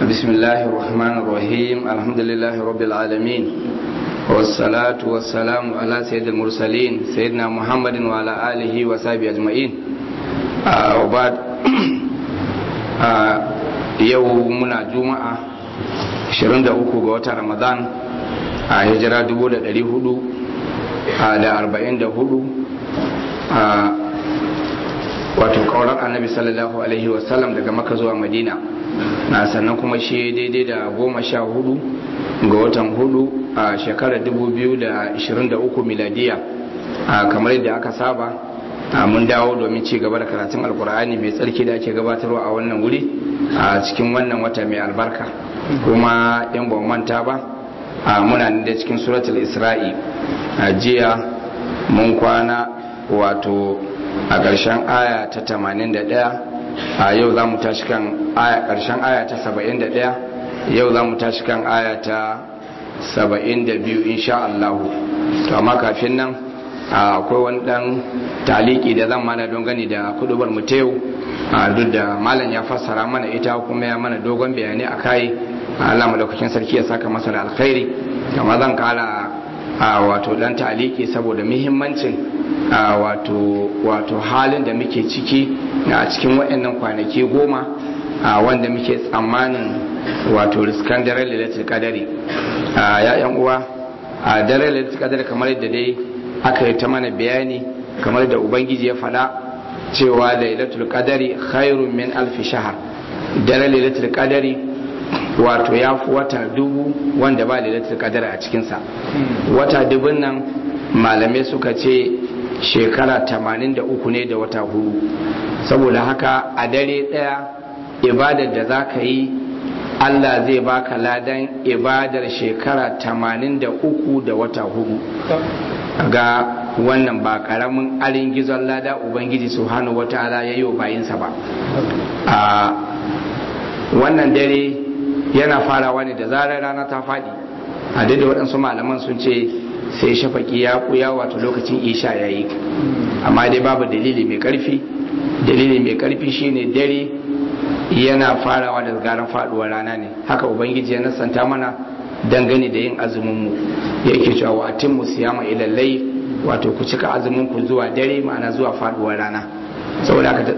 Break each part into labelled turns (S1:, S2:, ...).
S1: بسم الله الرحمن الرحيم الحمد لله رب العالمين والصلاة والسلام على سيد المرسلين سيدنا محمد وعلى آله وصحبه أجمعين آه وبعد آه يومنا جمعة 23 ga watan Ramadan a hijira 1444 a wato kaurar annabi sallallahu alaihi wasallam daga maka zuwa madina na sannan kuma shi daidai da goma sha hudu ga watan hudu a shekarar 2023 miladiya kamar yadda aka saba mun dawo domin ci gaba da karatun alkur'ani mai tsarki da ake gabatarwa a wannan wuri a cikin wannan wata mai albarka kuma yan ban manta ba muna da cikin suratul isra'i a jiya mun kwana wato a ƙarshen aya ta 81 a yau za mu tashi kan ƙarshen aya ta 71 yau za mu tashi kan aya ta 72 insha Allah to amma kafin nan akwai wani ɗan taliki da zan mana don gani da kudubar mu yau duk da malam ya fassara mana ita kuma ya mana dogon bayani a kai Allah madaukakin sarki ya saka masa da alkhairi amma zan kara wato dan taliki saboda muhimmancin wato wato halin da muke ciki a cikin waɗannan kwanaki goma wanda muke tsammanin wato riskan daren lalatul kadari ya yan uwa a daren lalatul kadari kamar yadda dai aka yi ta mana bayani kamar da ubangiji ya faɗa cewa lailatul qadari khairun min alfi shahar daren lailatul qadari wato ya fi wata dubu wanda ba lailatul qadari a cikinsa wata dubun nan malamai suka ce shekara 83 ne da wata hudu saboda haka a dare daya ibadar da za ka yi Allah zai baka ladan ibadar shekara 83 da wata hudu ga wannan ba karamin alin gizon lada ubangiji subhanahu wataala ya yi wa bayinsa ba a wannan dare yana farawa ne da zarar rana ta faɗi a da waɗansu malaman sun ce sai shafaki ya kuya wato lokacin isha ya yi amma dai babu dalili mai ƙarfi dalili mai ƙarfi shine dare yana farawa da garan faɗuwar rana ne haka ubangiji ya nasanta mana dangane da yin azuminmu yake cewa wa atimmu siyama ilallai wato ku cika azumin ku zuwa dare ma'ana zuwa faduwar rana saboda haka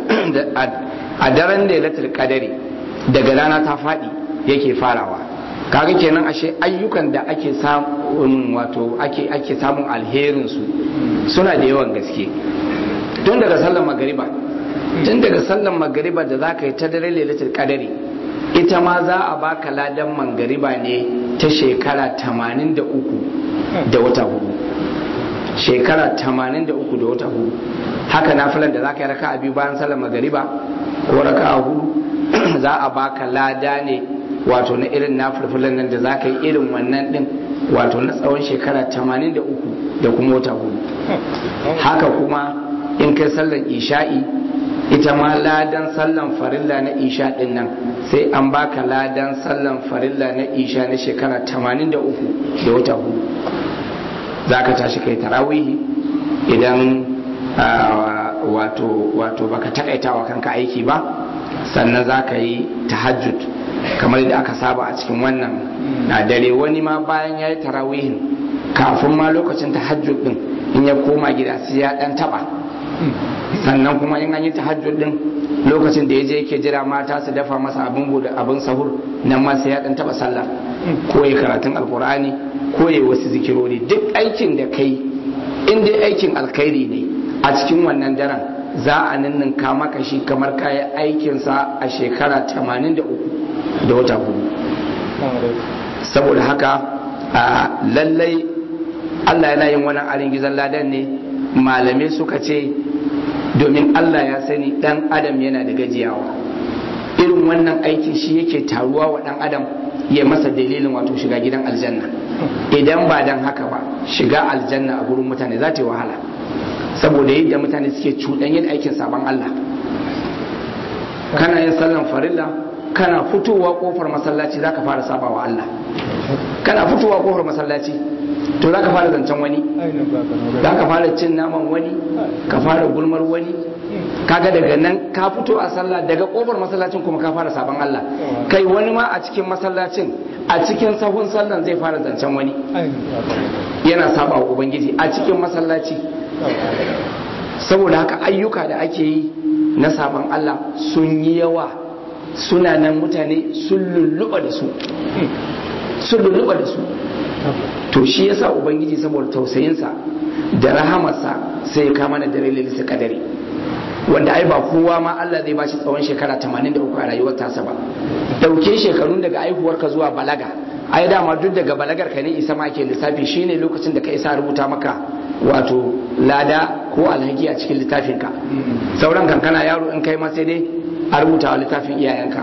S1: a daren lailatul qadari daga rana ta fadi yake farawa kaga kenan ashe ayyukan da ake samun wato ake ake samun alherin su suna da yawan gaske tun daga sallar magariba tun daga sallar magariba da zaka yi ta dare lailatul qadari ita ma za a baka ladan mangariba ne ta shekara 83 da wata hudu shekara 83 da wata hudu haka nafilan da za ka yi raka a biyu bayan salar magariba ko raka a hudu za a baka lada ne wato na irin nafilfilan nan da za ka yi irin wannan din wato na tsawon shekara 83 da kuma wata hudu haka kuma in kai sallar isha'i ita ma ladan sallan farilla na isha din nan sai an baka ladan sallan farilla na isha na shekara 83 da wata hudu za ka tashi kai tarawihi idan wato wato baka takaita wa kanka aiki ba sannan za ka yi tahajjud kamar da aka saba a cikin wannan na dare wani ma bayan ya yi tarawihin kafin ma lokacin tahajjud din in ya koma gida sai ya dan taba sannan kuma in an yi tahajjud din lokacin da ya je yake jira mata su dafa masa abin bude abin sahur nan ma sai ya dan taba sallah ko ya karatun alkur'ani ko ya wasu zikirori duk aikin da kai in dai aikin alkhairi ne a cikin wannan daren za a ninninka maka shi kamar kayan aikinsa a shekara 83 da wata hudu saboda haka lallai Allah yana yin wani arin gizon ladan ne malamai suka ce domin Allah ya sani dan adam yana da gajiyawa irin wannan aikin shi yake taruwa wa dan adam ya masa dalilin wato shiga gidan aljanna idan ba dan haka ba shiga aljanna a gurin mutane za ta yi wahala saboda yadda mutane suke cuɗanye da aikin sabon Allah kana yin sallan farilla kana fitowa kofar masallaci za ka fara saba wa Allah kana fitowa kofar masallaci to za ka fara zancen wani za ka fara cin naman wani ka fara gulmar wani kaga daga nan ka fito a sallah daga kofar masallacin kuma ka fara sabon Allah kai wani ma a cikin masallacin a cikin sahun sallan zai fara zancen wani yana saba wa ubangiji a cikin masallaci saboda haka ayyuka da ake yi na sabon Allah sun yi yawa suna nan mutane sun lulluɓa da su sun lulluɓa da su to shi yasa ubangiji saboda tausayinsa da rahamarsa sai ya kama da dare lalisa kadari wanda ai ba kowa ma Allah zai bashi tsawon shekara 83 a rayuwar tasa ba dauke shekarun daga aihuwarka zuwa balaga ai dama duk daga balagar ka ne isa ma ke lissafi shine lokacin da ka isa rubuta maka wato lada ko alhaki a cikin littafinka sauran kankana yaro in kai ma sai dai a rubuta wa littafin iyayenka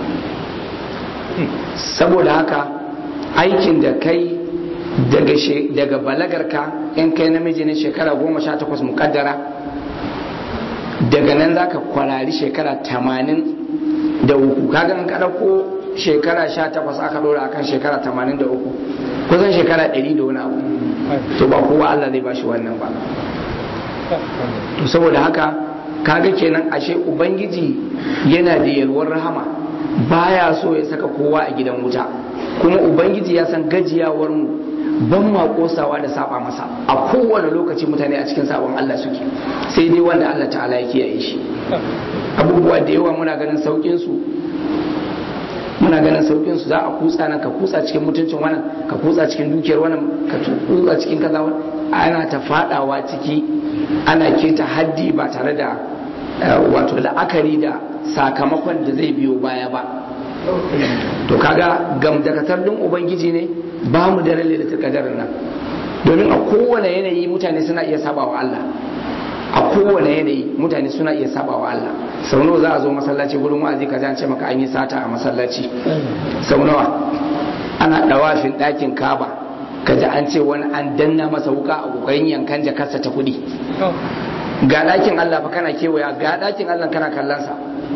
S1: saboda haka aikin da kai daga daga balagarka in kai namiji ne shekara goma sha takwas mukaddara daga nan za ka kwarari shekara tamanin da uku kaga in kada ko shekara sha takwas aka dora akan shekara tamanin da uku kusan shekara ɗari da wani abu to ba kowa Allah zai bashi wannan ba to saboda haka kaga kenan ashe ubangiji yana da yalwar rahama baya so ya saka kowa a gidan wuta kuma ubangiji ya san gajiyawar mu ban ma kosawa da saba masa a kowane lokaci mutane a cikin sabon Allah suke sai dai wanda Allah ta'ala ya kiyaye shi abubuwa da yawa muna ganin saukin su muna ganin saukin su za a kutsa nan ka kutsa cikin mutuncin wannan ka kutsa cikin dukiyar wannan ka kutsa cikin kaza ana ta fadawa ciki ana keta haddi ba tare da wato la'akari da sakamakon da zai biyo baya ba to kaga gamdakatar din ubangiji ne ba mu da lalle da kadarin nan domin a kowane yanayi mutane suna iya saba wa Allah a kowane yanayi mutane suna iya saba wa Allah sau nawa za a zo masallaci gurin wa'azi ka an ce maka an yi sata a masallaci sau nawa ana dawafin ɗakin kaba ka ji an ce wani an danna masa wuka a kokarin yankan jakarsa ta kuɗi ga ɗakin Allah fa kana kewaya ga ɗakin Allah kana kallonsa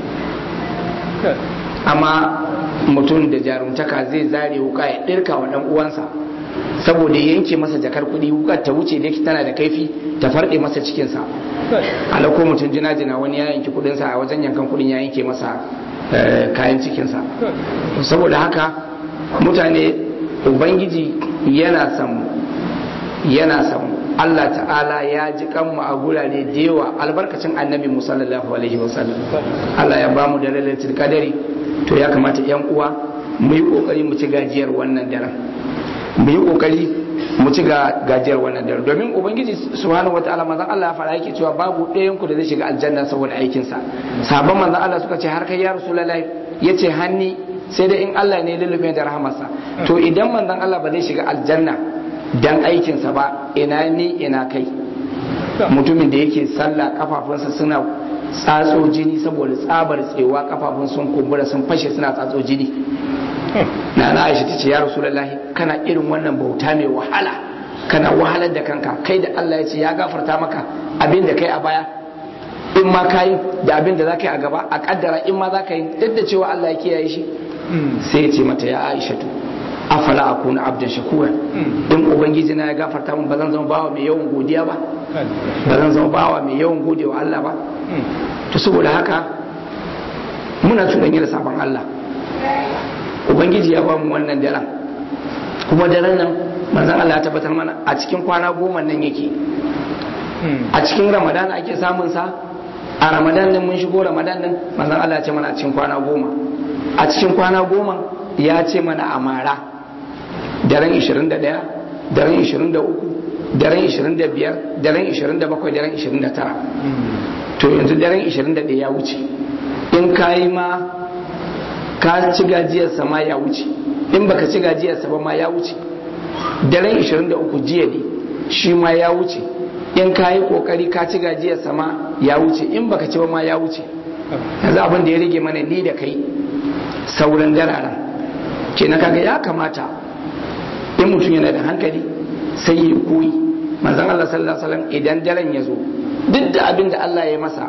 S1: amma mutum da jarumtaka zai zare wuka ya ɗirka wa ɗan uwansa saboda yanke masa jakar kuɗi wukar ta wuce da tana da kaifi ta farɗe masa cikinsa alako mutum jina-jina wani ya yanke kuɗinsa a wajen yankan kuɗin ya yanke masa kayan cikinsa saboda haka mutane ubangiji yana san yana san Allah ta'ala ya ji kanmu a gurare da yawa albarkacin annabi musallallahu alaihi wasallam Allah ya bamu da lalatul kadari to ya kamata yan uwa mu yi kokari mu ci gajiyar wannan daren mu yi kokari mu ci gajiyar wannan daren domin ubangiji subhanahu wataala manzon Allah ya fara yake cewa babu ɗayan ku da zai shiga aljanna saboda aikin sa sabon manzon Allah suka ce har kai ya rasulullahi yace hanni sai da in Allah ne lullube da rahamarsa to idan manzon Allah ba zai shiga aljanna dan aikinsa ba ina ni ina kai mutumin da yake sallah kafafunsa suna tsatso jini saboda tsabar tsewa kafafun sun kumbura sun fashe suna tsatso jini na na aisha ta ce ya rasulullahi kana irin wannan bauta mai wahala kana wahalar da kanka kai da Allah ya ce ya gafarta maka abin da kai a baya in ma kayi da abin da za ka yi a gaba a kaddara in ma za ka yi duk da cewa Allah ya kiyaye shi sai ya ce mata ya aisha to afala akuna abdan shakura in ubangiji na ya gafarta min ba zan zama bawa mai yawan godiya ba ba zan zama bawa mai yawan godewa Allah ba to saboda haka muna tunani da sabon Allah ubangiji ya ba mu wannan daren kuma daren nan manzon Allah ya tabbatar mana a cikin kwana goma nan yake a cikin ramadan ake samun sa a ramadan din mun shigo ramadan din manzon Allah ya ce mana a cikin kwana goma a cikin kwana goma ya ce mana a mara daren 21 daren 23 daren 25 daren 27 daren 29 to yanzu daren 21 ya wuce in ka yi ma ka ci gajiyarsa ma ya wuce in baka ci gajiyarsa ba ma ya wuce daren 23 jiya ne shi ma ya wuce in ka yi kokari ka ci gajiyarsa ma ya wuce in baka ci ba ma ya wuce yanzu abin da ya rage mana ni da kai sauran dararen kenan kaga ya kamata in mutum yana da hankali sai ya koyi manzon Allah sallallahu alaihi wasallam idan daren ya zo duk da abin da Allah ya masa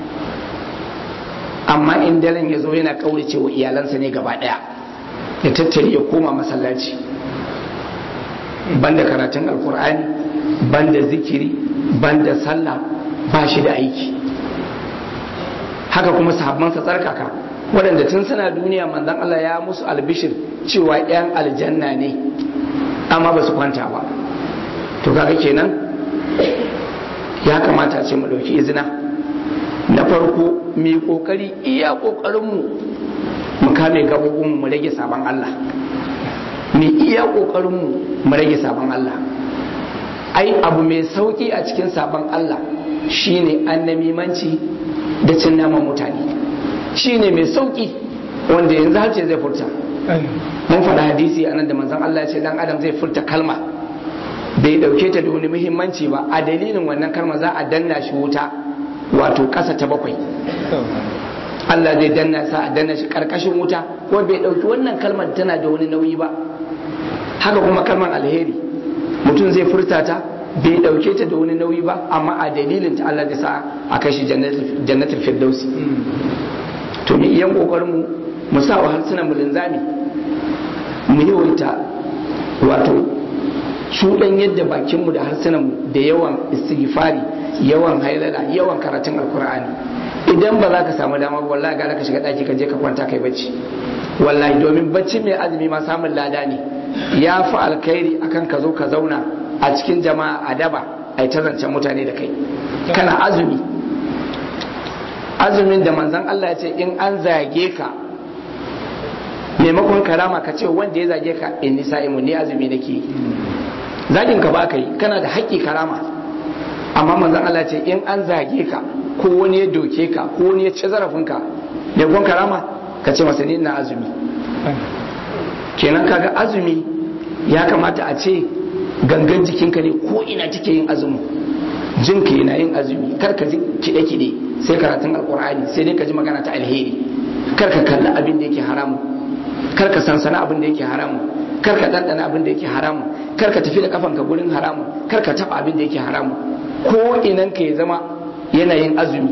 S1: amma in daren ya zo yana kaurace wa iyalansa ne gaba daya ya tattare ya koma masallaci banda karatun alkur'ani banda zikiri banda sallah ba shi da aiki haka kuma sahabbansa tsarkaka waɗanda tun suna duniya manzon Allah ya musu albishir cewa 'yan aljanna ne amma ba su kwanta ba to kaga kenan ya kamata ce mu ɗauki izina na farko mu yi ƙoƙari iya ƙoƙarinmu mu kame gabobinmu mu rage sabon Allah mu iya ƙoƙarinmu mu rage sabon Allah ai abu mai sauƙi a cikin sabon Allah shine annamimanci da cin naman mutane shine mai sauƙi wanda yanzu har ce zai furta mun faɗa hadisi a nan da manzon Allah ya ce dan adam zai furta kalma bai dauke ta da wani muhimmanci ba a dalilin wannan kalma za a danna shi wuta wato ƙasa ta bakwai Allah zai danna sa a danna shi karkashin wuta ko bai dauki wannan kalmar tana da wani nauyi ba haka kuma kalmar alheri mutum zai furta ta bai dauke ta da wani nauyi ba amma a dalilin ta Allah zai sa a kai shi jannatul firdausi to mu iyan kokarin mu mu sa wa harsunan mu linzami mu yawaita wato cuɗan yadda bakinmu da harsunanmu da yawan istighfari yawan hailala yawan karatun alkur'ani idan ba za ka samu dama ba wallahi gara ka shiga ɗaki ka je ka kwanta kai bacci wallahi domin bacci mai azumi ma samun lada ne ya fi alkhairi akan ka zo ka zauna a cikin jama'a a daba a yi zancen mutane da kai kana azumi azumin da manzon Allah ya ce in an zage ka maimakon karama ka ce wanda ya zage ka in nisa imu ni azumi nake zagin ka ba ka yi kana da haƙƙi karama amma manzon Allah ce in an zage ka ko wani ya doke ka ko wani ya ci zarafin ka maimakon karama ka ce masa ni ina azumi kenan kaga azumi ya kamata a ce gangan jikinka ne ko ina take yin azumi jinka yana yin azumi kar ka ji kide-kide sai karatun alkur'ani sai dai ka ji magana ta alheri kar ka kalli abin da yake haramu kar ka sansana abin da yake haramu kar ka dandana abin da yake haramu kar ka tafi da kafanka gurin haramu kar ka taba abin da yake haramu ko inan ka ya zama yanayin azumi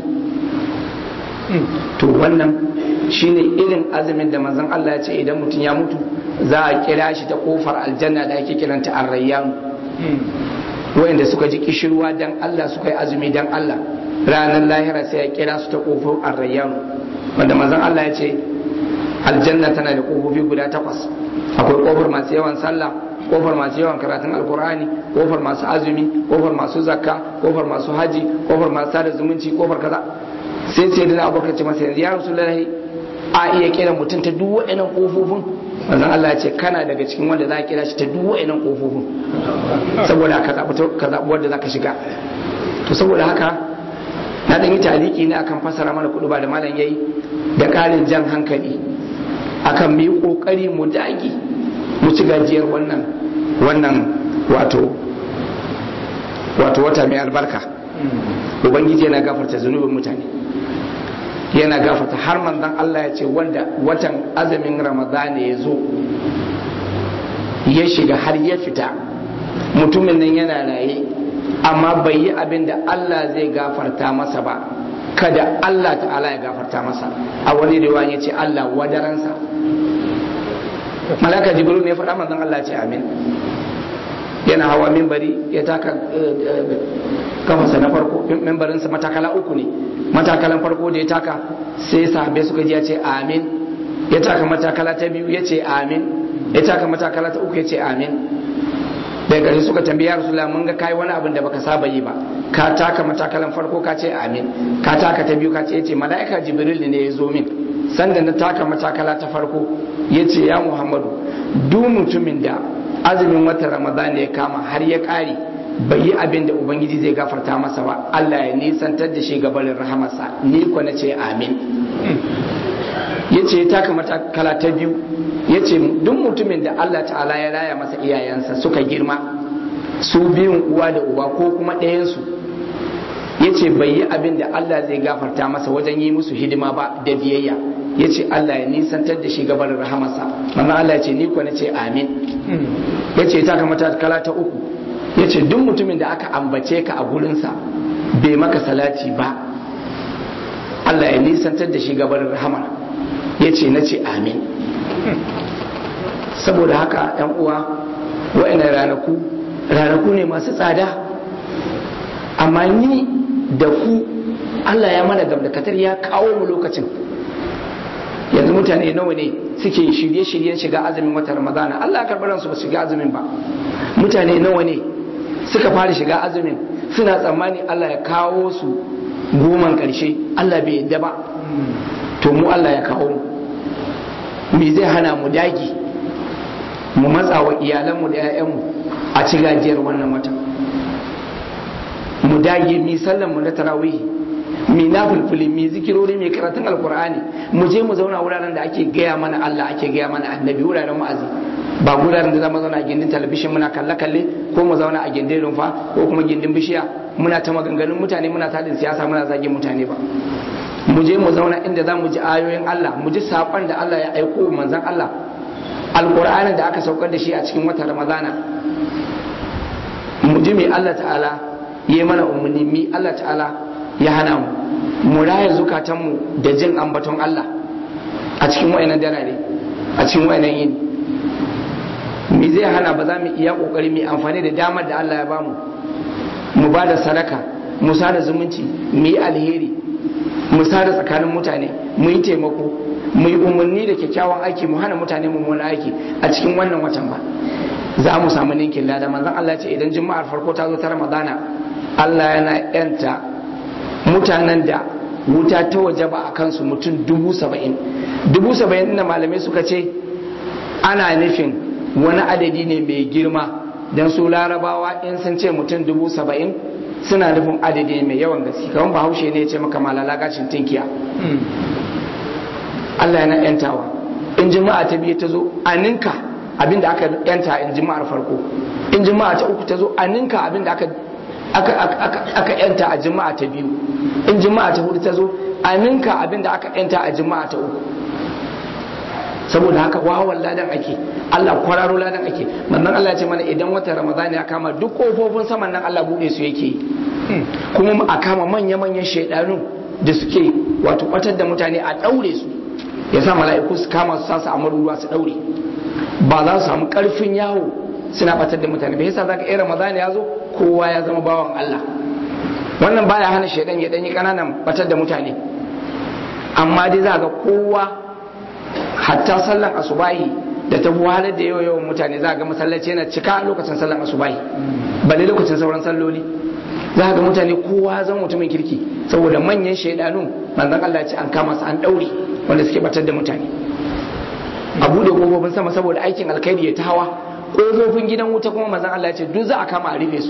S1: to wannan shine irin azumin da manzon Allah ya ce idan mutum ya mutu za a kira shi ta kofar aljanna da ake kiranta arrayyan wayanda suka ji kishirwa dan Allah suka yi azumi dan Allah ranar lahira sai ya kira su ta kofar arrayyan wanda manzon Allah ya ce aljanna tana da kofofi guda takwas akwai kofar masu yawan sallah kofar masu yawan karatun alkur'ani kofar masu azumi kofar masu zakka kofar masu haji kofar masu sada zumunci kofar kaza sai sai da abubakar ce masa yanzu ya rasulullahi a iya kira mutum ta duk wa'annan kofofin manzon Allah ya ce kana daga cikin wanda za a kira shi ta duk wa'annan kofofin saboda ka zaɓi ka zaɓi wanda za ka shiga to saboda haka na ɗan yi taliki ne akan fassara mana kuɗi ba da malam yayi da ƙarin jan hankali akan mu yi ƙoƙari mu dage mu ci gajiyar wannan wannan wato wato wata mai albarka ubangiji yana gafarta zunubin mutane yana gafarta har manzon Allah ya ce wanda watan azumin ramadana ya zo ya shiga har ya fita mutumin nan yana raye amma bai yi abin da Allah zai gafarta masa ba kada Allah ta'ala ya gafarta masa a wani riwaya ya ce Allah wadaransa malaka jibril ne faɗa manzon Allah ce amin yana hawa mimbari ya taka kafansa na farko mimbarinsa matakala uku ne matakalan farko da ya taka sai sahabbai suka ji ya ce amin ya taka matakala ta biyu ya ce amin ya taka matakala ta uku ya ce amin daga gari suka tambayi ya rasulullah mun ga kai wani abin da baka saba yi ba ka taka matakalan farko ka ce amin ka taka ta biyu ka ce yace mala'ika jibril ne ya zo min sanda na taka matakala ta farko yace ya muhammadu duk mutumin da azumin watan ramadan ya kama har ya kare bai yi abin da ubangiji zai gafarta masa ba Allah ya nisantar da shi gabarin rahamarsa ni ko na ce amin yace ya taka matakala ta biyu yace duk mutumin da Allah ta'ala ya raya masa iyayensa suka girma su biyun uwa da uba ko kuma ɗayansu yace bai yi abin da Allah zai gafarta masa wajen yi musu hidima ba da biyayya yace Allah ya nisantar da shi gabarin rahamarsa manzo Allah ya ce ni ko na ce amin yace ta taka matakala ta uku ya ce duk mutumin da aka ambace ka a gurinsa bai maka salati ba Allah ya nisantar da shi gabar rahama ya ce na ce amin saboda haka yan uwa wa'ina ranaku ranaku ne masu tsada amma ni da ku Allah ya mana gamdakatar ya kawo mu lokacin yanzu mutane nawa ne suke shirye-shiryen shiga azumin wata ramadana Allah ya karɓi ransu ba shiga azumin ba mutane nawa ne suka fara shiga azumin suna tsammani Allah ya kawo su goman ƙarshe Allah bai yadda ba to mu Allah ya kawo mu me zai hana mu dagi mu matsa wa iyalanmu da 'ya'yanmu a ci gajiyar wannan wata mu dage mi sallan mu na tarawih mi na fulfuli mi zikirori mi karatun alkur'ani mu je mu zauna wuraren da ake gaya mana Allah ake gaya mana annabi wuraren ma'azi ba wuraren da zama zauna a gindin talabishin muna kalle kalle ko mu zauna a gindin rumfa ko kuma gindin bishiya muna ta maganganun mutane muna tadin siyasa muna zagin mutane ba mu je mu zauna inda za mu ji ayoyin Allah mu ji saƙon da Allah ya aiko manzon Allah alkur'anin da aka saukar da shi a cikin watan ramadana mu ji mai Allah ta'ala ya mana umarni mi Allah ta'ala ya hana mu mu raya zukatanmu da jin ambaton Allah a cikin wayannan darare a cikin wayannan yini mi zai hana ba za mu iya kokari mu amfani da damar da Allah ya bamu mu ba da sadaka mu sada zumunci mu yi alheri mu sada tsakanin mutane mu yi taimako mu yi umarni da kyakkyawan aiki mu hana mutane mummunan aiki a cikin wannan watan ba za mu samu ninkin lada manzon Allah ce idan juma'ar farko ta zo ta Ramadana Allah yana yanta mutanen da wuta ta waje ba a kansu mutum dubu saba'in dubu saba'in da malamai suka ce ana nufin wani adadi ne mai girma don su larabawa in sun ce mutum dubu saba'in suna nufin adadi mai yawan gaske kamar bahaushe ne ya ce maka malala gacin tinkiya Allah yana yantawa in jima'a ta biyu ta zo a ninka abin da aka yanta in jima'ar farko in jima'a ta uku ta zo a ninka abin da aka aka yanta a jima'a ta biyu in jima'a ta hudu ta zo a ninka abin da aka yanta a jima'a ta uku saboda haka wawan ladan ake Allah kwararo ladan ake manzon Allah ya ce mana idan wata Ramadan ya kama duk kofofin saman nan Allah bude su yake kuma a kama manya manyan shaidanu da suke wato batar da mutane a daure su ya sa mala'iku su kama su sasu a maruruwa su daure ba za su samu karfin yawo suna batar da mutane bai yasa zaka iya Ramadan ya zo kowa ya zama bawan Allah wannan baya hana shaidan ya danyi kananan batar da mutane amma dai za ga kowa hatta sallan asubahi da ta wahalar da yawa yawan mutane za ga masallaci yana cika lokacin sallan asubahi balle lokacin sauran salloli za ga mutane kowa zan mutumin kirki saboda manyan shaidanu manzon Allah ya ce an kama su an daure wanda suke batar da mutane a bude kofofin sama saboda aikin alkhairi ya ta hawa kofofin gidan wuta kuma manzon Allah ya ce duk za a kama a rufe su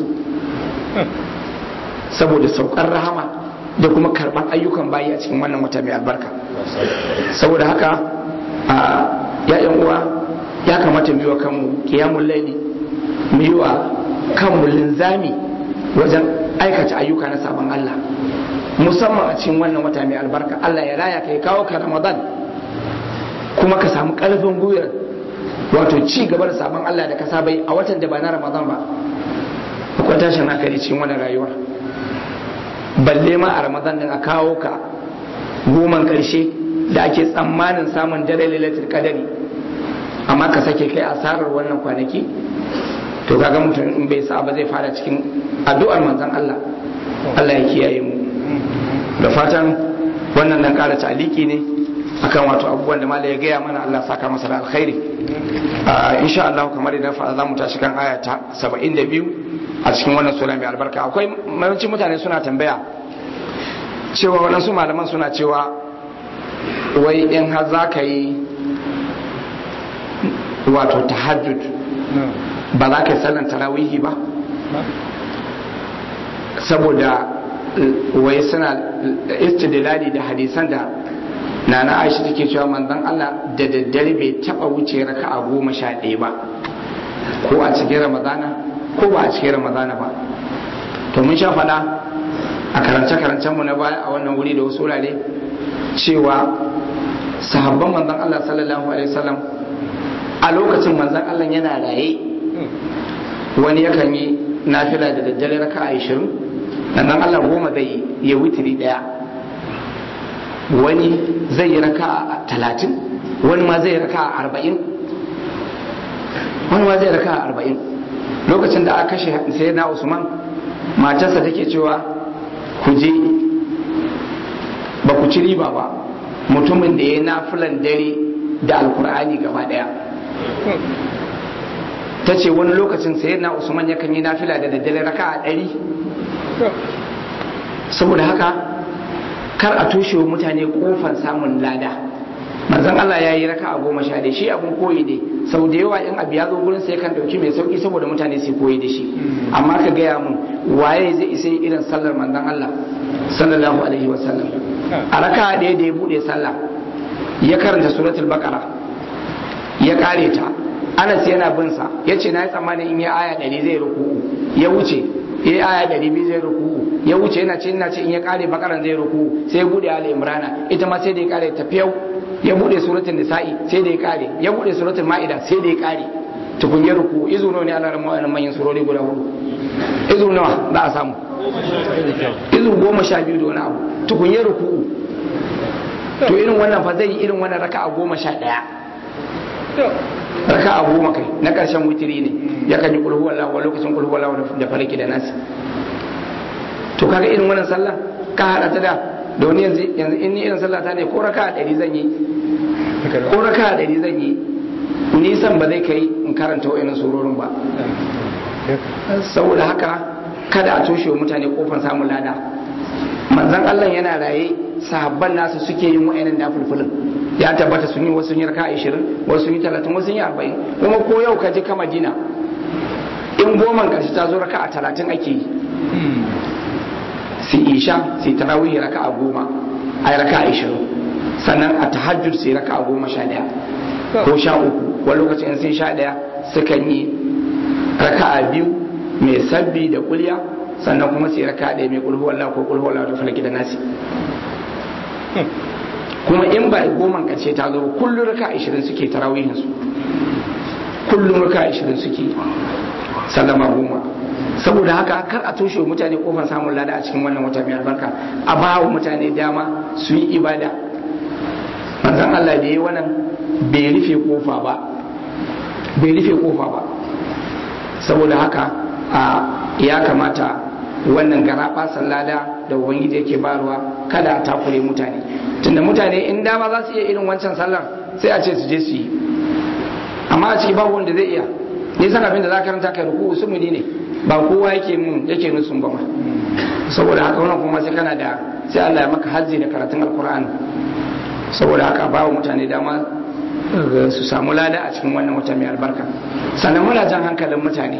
S1: saboda saukar rahama da kuma karban ayyukan bayi a cikin wannan wata mai albarka saboda haka a ya'yan uwa ya kamata mu yi wa kanmu kiyamun laili mu yi wa kanmu linzami wajen aikata ayyuka na sabon Allah musamman a cikin wannan wata mai albarka Allah ya raya ka ya kawo ka Ramadan kuma ka samu karfin gwiwar wato ci gaba da sabon Allah da ka saba yi a watan da ba na Ramadan ba akwai tashin hankali cikin wannan rayuwa balle ma a Ramadan din a kawo ka goman karshe da ake tsammanin samun dare lailatul qadari amma ka sake kai asarar wannan kwanaki to kaga mutum in bai sa ba zai fara cikin addu'ar manzon Allah Allah ya kiyaye mu da fatan wannan dan kara taliki ne akan wato abubuwan da malai ya gaya mana Allah saka masa da alkhairi insha Allah kamar idan fa za mu tashi kan aya ta 72 a cikin wannan sura mai albarka akwai mayancin mutane suna tambaya cewa waɗansu malaman suna cewa wai in har za ka yi wato tahajjud ba za ka yi sallan tarawihi ba saboda wai suna istidlali da hadisan da nana aisha take cewa manzon Allah da daddare bai taba wuce raka a goma sha ɗaya ba ko a cikin ramadana ko ba a cikin ramadana ba to mun sha faɗa a karance-karancen mu na baya a wannan wuri da wasu wurare cewa sahabban manzon Allah sallallahu alaihi wasallam a lokacin manzon Allah yana raye wani yakan yi nafila da daddare raka a 20 nan Allah goma zai ya witiri daya wani zai yi raka a 30 wani ma zai raka a 40 wani ma zai raka a 40 lokacin da aka kashe sai na Usman matarsa take cewa ku je ba ku ci riba ba mutumin da ya nafilan dare da alkur'ani gaba daya ta ce wani lokacin sayar na usman yakan yi nafila da daddare raka a ɗari saboda haka kar a toshe wa mutane kofar samun lada manzon Allah ya yi raka a goma sha ɗaya shi abun koyi ne sau da yawa in abu ya zo gurin sai kan ɗauki mai sauki saboda mutane su koyi da shi amma ka gaya mun waye zai isa irin sallar manzon Allah sallallahu alaihi wa sallam a raka ɗaya da ya buɗe sallah ya karanta suratul baqara ya kare ta Anas yana bin sa yace na yi tsammanin in ya aya ɗari zai ruku'u ya wuce ya yi aya ɗari biyu zai ruku'u ya wuce yana ce ina ce in ya kare bakaran zai ruku'u sai ya bude ali imrana ita ma sai da ya kare tafiyau ya bude suratul nisa'i sai da ya kare ya bude suratul ma'ida sai da ya kare tukun ya ruku'u izu nawa ne Allah ran ma'anan manyan surori guda hudu izu nawa za a samu izu goma sha biyu da wani abu tukun ya ruku'u to irin wannan fa zai yi irin wannan raka'a goma sha ɗaya raka a goma kai na ƙarshen witiri ne ya kan yi kulhu wallahu wa lokacin kulhu wallahu da farki da nasi to kaga irin wannan sallah ka hada ta da da wani yanzu yanzu in ni irin sallah ta ne ko raka a ɗari zan yi ko raka a ɗari zan yi nisan ba zai kai in karanta wa'annan surorin ba saboda haka kada a toshe wa mutane kofar samun lada manzon Allah yana raye sahabban nasu suke yin wa'annan dafulfulin ya tabbata sun yi wasu sun yi raka 20 wasu sun yi 30 wasu sun yi 40 kuma ko yau ka je ka Madina in goman karshe ta zo raka a 30 ake yi si isha si tarawih raka a goma ai raka a 20 sannan a tahajjud sai raka a goma sha daya ko sha uku wani lokacin sun sha daya sukan yi raka a biyu mai sabbi da kulya sannan kuma sai raka ɗaya mai kulhu wallahu ko kulhu wallahu da falaki da nasi kuma in ba goman karshe ta zo kullum raka 20 suke tarawihin su kullum raka 20 suke sallama goma saboda haka kar a toshe wa mutane kofar samun lada a cikin wannan wata mai albarka a ba wa mutane dama su yi ibada manzon Allah da yi wannan bai rufe kofa ba bai rufe kofa ba saboda haka a ya kamata wannan gara basan lada da ubangiji yake barwa kada a takure mutane tunda mutane in dama za su iya irin wancan sallar sai a ce su je su yi amma a ciki babu wanda zai iya nisan abin da za ka karanta kai ruku su ne ba kowa yake mun yake nusun ba ma saboda haka wannan kuma sai kana da sai Allah ya maka hazzi da karatun alkur'ani saboda haka ba mutane dama su samu lada a cikin wannan wata mai albarka sannan muna jan hankalin mutane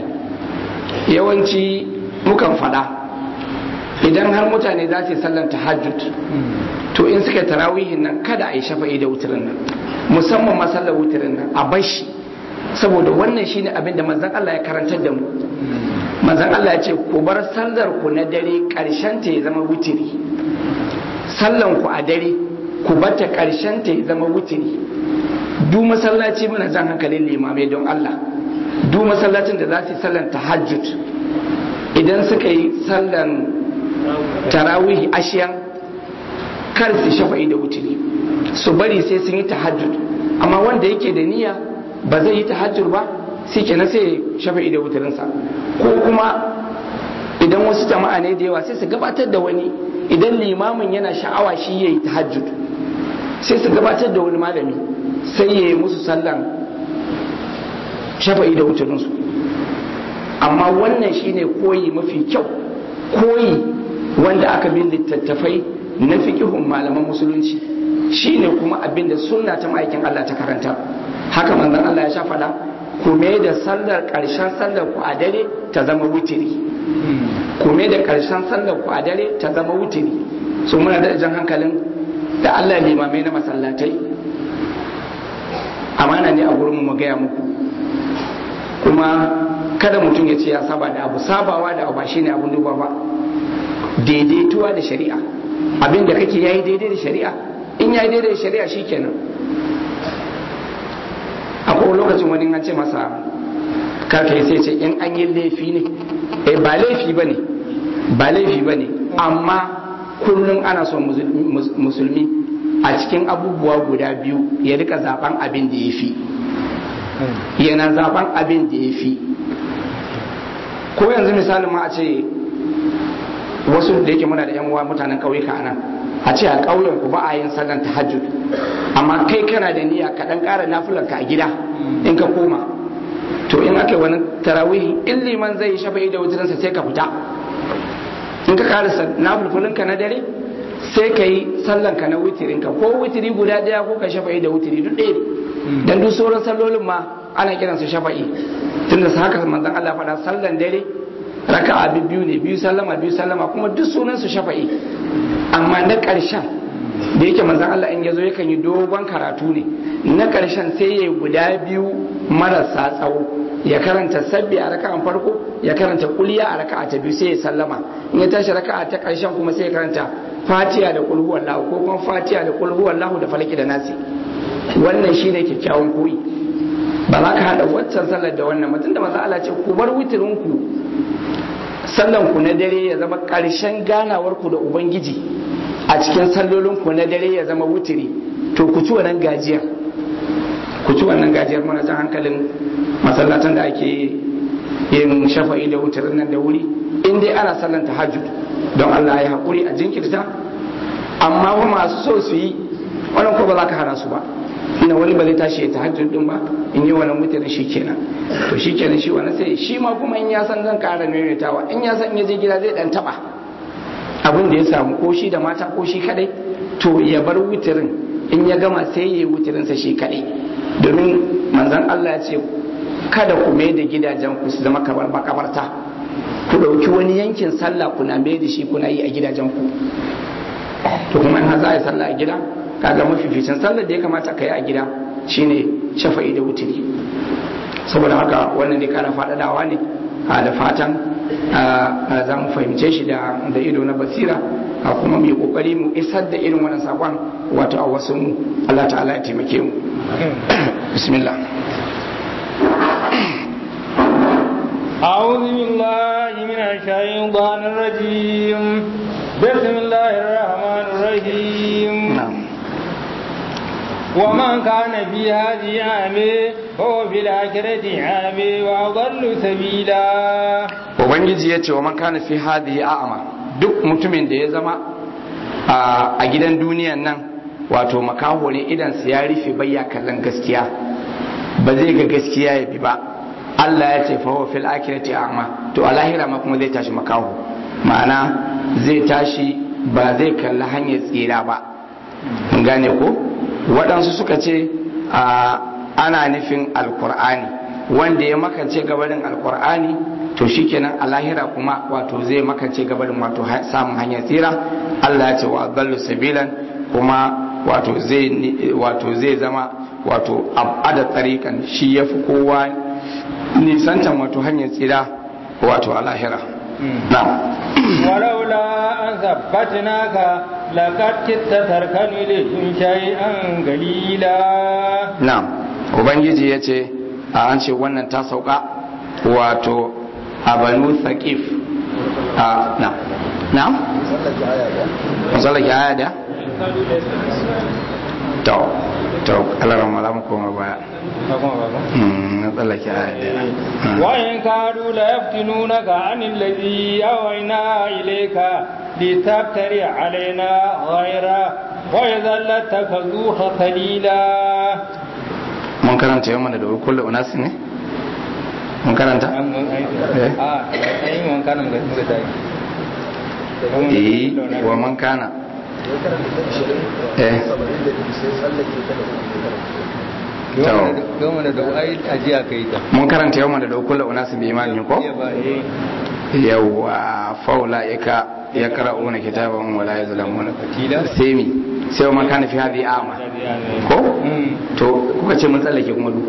S1: yawanci mukan fada idan har mutane za su yi sallar tahajjud to in suka tarawihin nan kada a yi shafa'i da wutirin nan musamman masallar wutirin nan a bashi saboda wannan shine abin da manzon Allah ya karantar da mu manzon Allah ya ce ku bar sallar ku na dare karshen ta ya zama wutiri sallan ku a dare ku bata karshen ta ya zama wutiri du masallaci muna jan hankalin limamai don Allah du masallacin da za su yi sallan tahajjud idan suka yi sallan tarawih ashiyan kar su shafa'i da wutiri su bari sai sun yi tahajjud amma wanda yake da niyya ba zai yi tahajjud ba sai kenan sai shafa'i da wutirinsa ko kuma idan wasu jama'a ne da yawa sai su gabatar da wani idan limamin yana sha'awa shi ya yi tahajjud sai su gabatar da wani malami sai ya yi musu sallan shafa'i da wutirinsu amma wannan shine koyi mafi kyau koyi wanda aka bin littattafai na fiƙihun malaman musulunci shine kuma abin da sunna ta ma'aikin Allah ta karanta haka manzon Allah ya sha faɗa ku da sallar ƙarshen sallar ku a dare ta zama wutiri ku da ƙarshen sallar ku a dare ta zama wutiri so muna da jan hankalin da Allah limamai na masallatai amana ne a gurin mu gaya muku kuma kada mutum ya ce ya saba da abu sabawa da abu ba shine abun duba ba daidaituwa da shari'a abin da kake yayi daidai da shari'a in yayi daidai da shari'a shikenan akwai lokacin wani an ce masa karka sai ce in an yi laifi ne eh ba laifi ba ne ba laifi ba ne amma kullum ana son musulmi a cikin abubuwa guda biyu ya rika zaben abin da ya fi yana zaben abin da ya fi ko yanzu misalin ma a ce wasu da yake muna da yan uwa mutanen ƙauyuka a nan a ce a ƙauyen ku ba a yin sallan tahajjud amma kai kana da niyya ka dan ƙara nafilar ka a gida in ka koma to in aka yi wani tarawihi in liman zai yi shafa'i da wuturinsa sai ka fita in ka ƙara nafilfulinka na dare sai ka yi sallanka na wutirinka ko wutiri guda ɗaya ko ka shafa'i da wutiri duk ɗaya ne dan duk sauran sallolin ma ana kiransu shafa'i tunda su haka manzon Allah faɗa sallan dare raka'a biyu ne biyu sallama biyu sallama kuma duk sunan su shafa'i amma na ƙarshen da yake manzon Allah in yazo yakan yi dogon karatu ne na ƙarshen sai ya guda biyu marasa tsawo ya karanta sabbi a raka'an farko ya karanta kuliya a raka'a ta biyu sai ya sallama in ya tashi raka'a ta ƙarshen kuma sai ya karanta fatiha da kulhu wallahu ko kuma fatiha da kulhu wallahu da falaki da nasi wannan shine kyakkyawan koyi ba za ka haɗa waccan sallar da wannan mutum da maza Allah ce ku bar witirinku sallan ku na dare ya zama ƙarshen ganawar ku da ubangiji a cikin sallolin ku na dare ya zama wutiri to ku ci wannan gajiyar ku ci wannan gajiyar mana jan hankalin masallatan da ake yin shafa'i da wutirin nan da wuri in dai ana sallan tahajjud don Allah ya haƙuri a jinkirta amma ba masu so su yi wannan ko ba za ka hana su ba ina wani ba zai tashi ya tahajjud din ba in yi wannan mutane shi kenan to shi kenan shi wani sai shi ma kuma in ya san zan ƙara maimaitawa in ya san in ya je gida zai dan taba abin da ya samu ko shi da mata ko shi kadai to ya bar wutirin in ya gama sai ya yi wutirinsa shi kadai domin manzon Allah ya ce kada ku mai da gidajen ku su zama kamar makabarta ku ɗauki wani yankin sallah kuna mai da shi kuna yi a gidajen ku to kuma in za a yi sallah a gida kaga mafificin sallar da ya kamata ka yi a gida shine shafa'i da wutiri saboda haka wannan dai kana faɗaɗawa ne da fatan za mu fahimce shi da ido na basira a kuma mu yi kokari mu isar da irin wannan sakon wato a wasu mu Allah ta'ala ya taimake mu bismillah
S2: أعوذ بالله من الشيطان الرجيم بسم الله الرحمن الرحيم
S1: na'am
S2: ومن كان في هذه عامي فهو في الآخرة عامي وأضل سبيلا
S1: ubangiji ya ce wa man kana fi hadhihi a'ma duk mutumin da ya zama a gidan duniyan nan wato makaho ne idan su ya rufe bayya kallon gaskiya ba zai ga gaskiya ya bi ba Allah ya ce fa huwa fil akhirati a'ma to a lahira ma kuma zai tashi makaho ma'ana zai tashi ba zai kalli hanyar tsira ba mun gane ko waɗansu suka ce ana nufin alkur'ani wanda ya makance gabarin alkur'ani to shikenan a lahira kuma wato zai makance gabarin wato samun hanyar tsira Allah ya ce wa dallu sabilan kuma wato zai wato zai zama wato abada tsarikan shi yafi kowa nisantan wato hanyar tsira wato a lahira na'am
S2: ولولا أن ثبتناك لقد كدت تركن إليهم شيئا قليلا
S1: na'am ubangiji ya ce a an ce wannan ta sauka wato a banu thaqif a na na'am musallaki aya da to to alaran malamu koma baya Hmm, na tsallake aya da
S2: وإن كادوا ليفتنونك عن الذي أوينا إليك لتفتري علينا غيره وإذا لاتخذوك خليلا
S1: mun karanta yau mana da kullu unasi ne mun karanta Eh? eh wa man kana eh
S3: gama da ai ajiya ka yi ta
S1: mun karanta yau mana da kullu unasi bi imani ko yawwa faula ika ya qara'una kitaban wala yazlamuna
S3: Fatila?
S1: sai mi sai man kana fi hadhi ama ko to kuka ce mun tsallake kuma du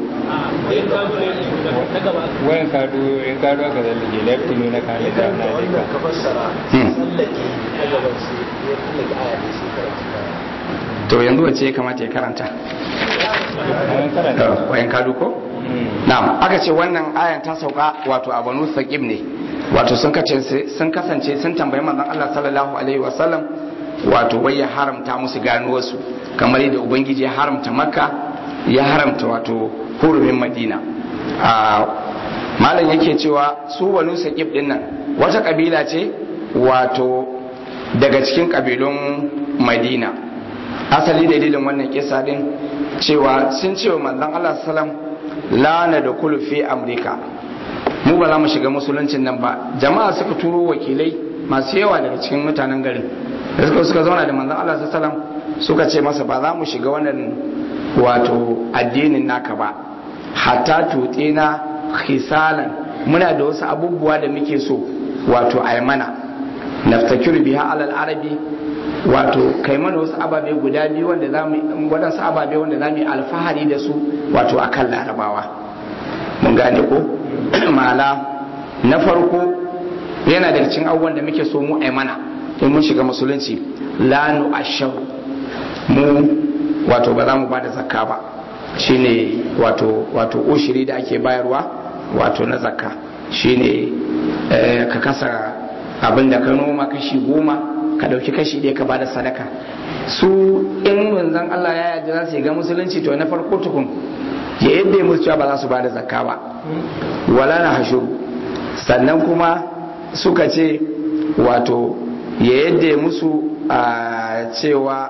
S2: wayan kado in kado aka zallake lefti ne na kane da na
S4: wanda ka fassara
S1: Hmm.
S4: tsallake na gaban sai ya tsallake aya ne sai karanta
S1: to yanzu wace ya kamata ya karanta
S2: wayan karanta
S1: wayan kadu ko na'am aka ce wannan ayan ta sauka wato a banu saqib ne wato sun kace sun kasance sun tambayi manzon Allah sallallahu alaihi wasallam wato wai ya haramta musu gano wasu kamar yadda ubangiji ya haramta makka ya haramta wato hurumin madina a malam yake cewa su banu saqib din nan wata kabila ce wato daga cikin kabilun madina asali dalilin wannan kisa din cewa sun ce wa manzon Allah sallam lana da kulu fi amurka mu ba za mu shiga musuluncin nan ba jama'a suka turo wakilai masu yawa daga cikin mutanen garin da suka suka zauna da manzon Allah sallam suka ce masa ba za mu shiga wannan wato addinin naka ba hatta tutina khisalan muna da wasu abubuwa da muke so wato ai mana naftakiru biha alal arabi wato kai mana wasu ababe guda biyu wanda za mu wadansu ababe wanda za mu yi alfahari da su wato akan larabawa mun gane ko mala na farko yana daga cikin abubuwan da muke so mu ai mana in mun shiga musulunci la nu ashar mu wato ba za mu ba da zakka ba shine wato wato ushiri da ake bayarwa wato na zakka shine ka kasa abin da ka noma kashi goma ka dauki kashi ɗaya ka ba da sadaka su in manzon Allah ya yarda za su ga musulunci to na farko tukun ya yadda musu cewa ba za su ba da zakka ba wala na hashuru sannan kuma suka ce wato ya yadda musu a cewa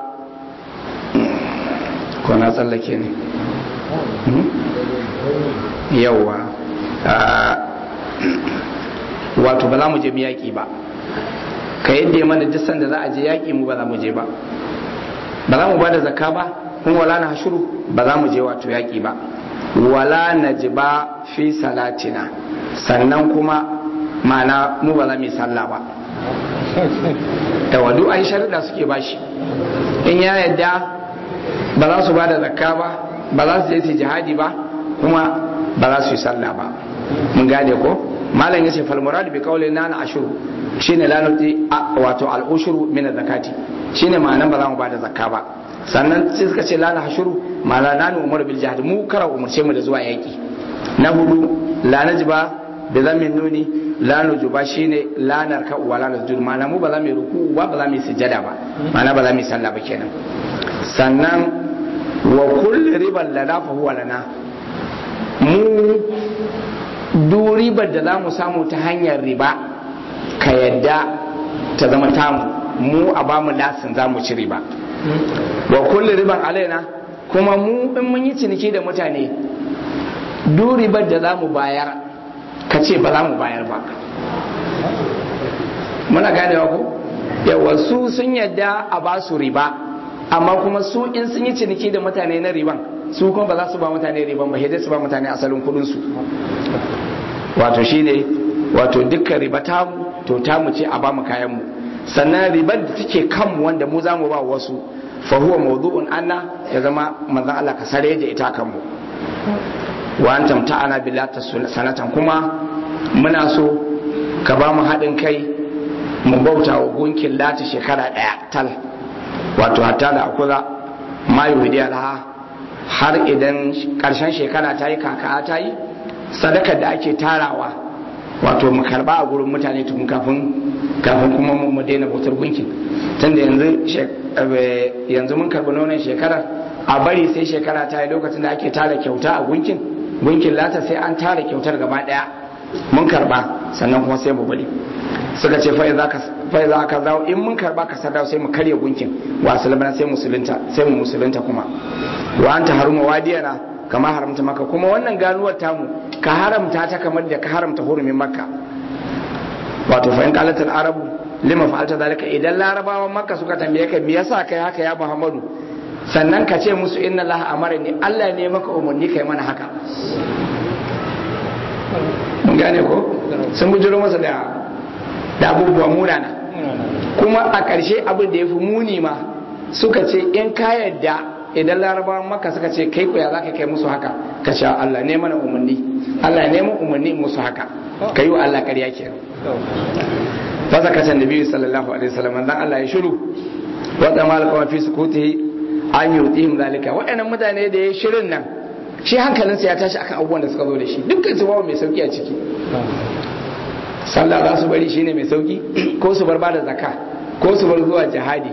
S1: ko na tsallake ne yauwa wato ba za mu je mu yaƙi ba ka yadda mana duk sanda za a je yaƙi mu ba za mu je ba ba za mu ba da zakka ba kuma wala na hashuru ba za mu je wato yaƙi ba wala na ji ba fi salatina sannan kuma mana mu ba za mu yi sallah ba da wadu ai sharuɗa suke bashi in ya yadda ba za su ba da zakka ba ba za su je su jihadi ba kuma ba za su yi sallah ba mun gane ko malam yace fal murad bi qawli nana ashuru shine la nuti wato al ushuru min zakati shine ma'anan ba za mu ba da zakka ba sannan sai suka ce lana hashuru mala nanu umar bil jihad mu kara umurce mu da zuwa yaki na hudu la najba da zamin nuni la nujuba shine lanar ka wa la nasjud ma'ana mu ba za mu ruku ba ba za mu sujada ba ma'ana ba za mu sallah ba kenan sannan wa kulli riban lana fa huwa lana mu du ribar da za mu samu ta hanyar riba ka yadda ta zama tamu mu a ba mu lasin za mu ci riba wa kulli riban alaina kuma mu in mun yi ciniki da mutane du ribar da za mu bayar ka ce ba za mu bayar ba muna ganewa ko yawa su sun yadda a ba su riba amma kuma su in sun yi ciniki da mutane na riban su kuma ba za su ba mutane riban ba sai su ba mutane asalin kudin su wato shine wato dukkan riba ta to ta mu ce a ba mu kayan mu sannan ribar da take kan wanda mu za mu ba wasu fa huwa mawdu'un anna ya zama manzon Allah ka sare da ita kan mu wa antam ta'ana billahi sanatan kuma muna so ka ba mu haɗin kai mu bauta wa gunkin lati shekara ɗaya tal wato hatta da akuza ma yuhidi alha har idan ƙarshen shekara ta yi kaka ta yi sadakar da ake tarawa wato mu karba a gurin mutane tun kafin kafin kuma mu daina bautar gunkin tunda yanzu yanzu mun karbi nonon shekarar a bari sai shekara ta yi lokacin da ake tara kyauta a gunkin gunkin lata sai an tara kyautar gaba daya mun karba sannan kuma sai mu bari suka ce fa'i za ka zawo in mun karba ka sadau sai mu karya gunkin wa sulmana sai musulunta sai mu musulunta kuma wa anta haruma wadiyana kama haramta maka kuma wannan ganuwar tamu ka haramta ta kamar da ka haramta hurumin makka wato fa in qalatul arabu lima fa'alta zalika idan larabawan makka suka tambaye ka me yasa kai haka ya muhammadu sannan ka ce musu inna allaha amarani allah ne maka umarni kai mana haka mun gane ko sun bujiro masa da da abubuwa munana kuma a ƙarshe abin da ya fi muni ma suka ce in ka yadda idan larabawan maka suka ce kai ku ya za ka kai musu haka ka ce Allah ne mana umarni Allah ne mu umarni musu haka ka yi wa Allah ƙarya ke fa zaka can nabi sallallahu alaihi wasallam dan Allah ya shiru wa da malaka fi sukuti an yutihim zalika waɗannan mutane da ya shirin nan shi hankalinsa ya tashi akan abubuwan da suka zo da shi dukkan su babu mai sauki a ciki sallah za su bari shine mai sauki ko su bar bada zakka ko su bar zuwa jihadi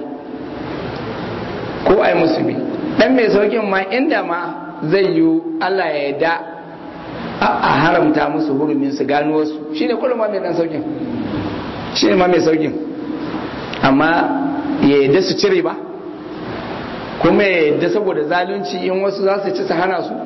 S1: ko ai musulmi dan mai saukin ma inda ma zai yi Allah ya yarda a haramta musu hurumin su gano wasu shine kullum ma mai dan saukin shine ma mai saukin amma ya yadda su cire ba kuma ya yadda saboda zalunci in wasu za su ci su hana su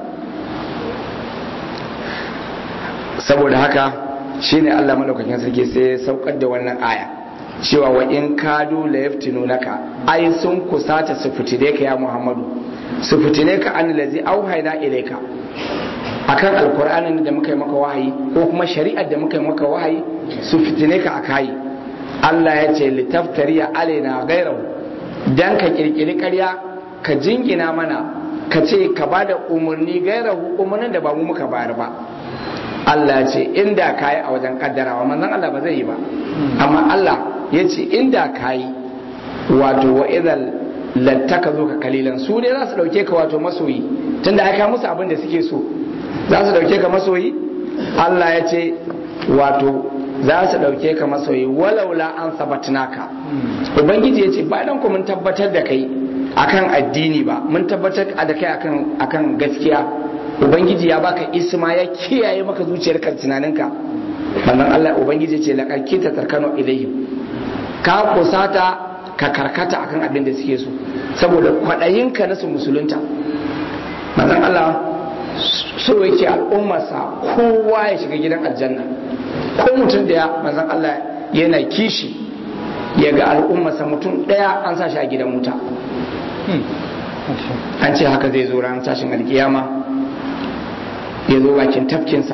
S1: saboda haka shine Allah madaukakin sarki sai ya saukar da wannan aya cewa wa in kadu la yaftinunaka ai sun kusata su fitine ka ya Muhammadu su fitine ka an lazi auhayna ilayka akan alkur'anin da muka yi maka wahayi ko kuma shari'ar da muka yi maka wahayi su fitine ka akai Allah ya ce litaftariya alaina gairahu dan ka kirkiri ƙarya ka jingina mana ka ce ka bada umarni gairahu umarnin da ba mu muka bayar ba Allah ya ce inda kayi a wajen kaddarawa manzon Allah ba zai yi ba amma Allah ya ce inda kayi wato wa idan lattaka zo ka kalilan su ne za su dauke ka wato masoyi tunda aka musu abin da suke so za su dauke ka masoyi Allah ya ce wato za su dauke ka masoyi walaula an sabatnaka ubangiji ya ce ba dan ku mun tabbatar da kai akan addini ba mun tabbatar da kai akan akan gaskiya ubangiji ya baka isma ya kiyaye maka zuciyarka tunaninka wannan Allah ubangiji ce laqad kita tarkanu ilaihim ka kusata ka karkata akan abin da suke so saboda kwaɗayinka na su musulunta manzon Allah so yake al'ummarsa kowa ya shiga gidan aljanna ko mutum daya manzon Allah yana kishi ya ga al'ummarsa mutum daya an sa shi a gidan wuta an ce haka zai zo ran tashin alkiyama ya zo bakin tafkinsa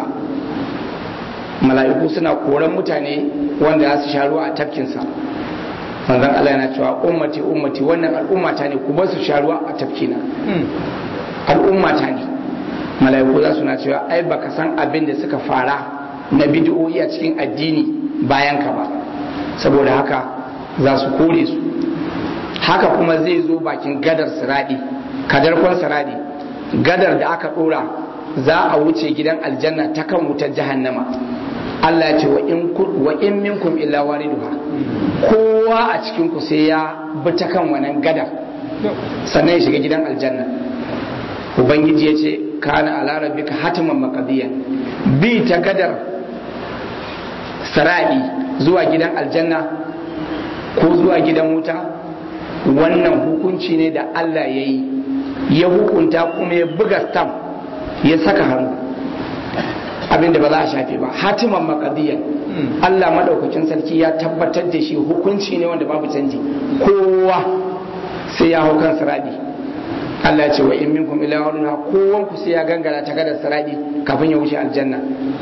S1: mala'iku suna koran mutane wanda za su sha ruwa a tafkinsa manzon Allah yana cewa ummati ummati wannan al'ummata ne ku bar su sha ruwa a tafkina al'ummata ne mala'iku za su na cewa ai baka san abin da suka fara na bid'o'i a cikin addini bayan ka ba saboda haka za su kore su haka kuma zai zo bakin gadar siradi kadarkon siradi gadar da aka dora za a wuce gidan aljanna ta kan wutar jahannama Allah ya ce wa in minkum illa wariduha kowa a cikin ku sai ya bi ta kan wannan gadar sannan ya shiga gidan aljanna ubangiji ya ce kana ala rabbika hatiman maqdiyan bi ta gadar sara'i zuwa gidan aljanna ko zuwa gidan wuta wannan hukunci ne da Allah ya yi ya hukunta kuma ya buga stamp ya saka hannu abinda ba za a shafe ba hatiman makadiyan Allah madaukakin sarki ya tabbatar da shi hukunci ne wanda babu canji kowa sai ya hau kan siradi Allah ce wa in minkum ila waduna kowan ku sai ya gangara ta gadar siradi kafin ya wuce aljanna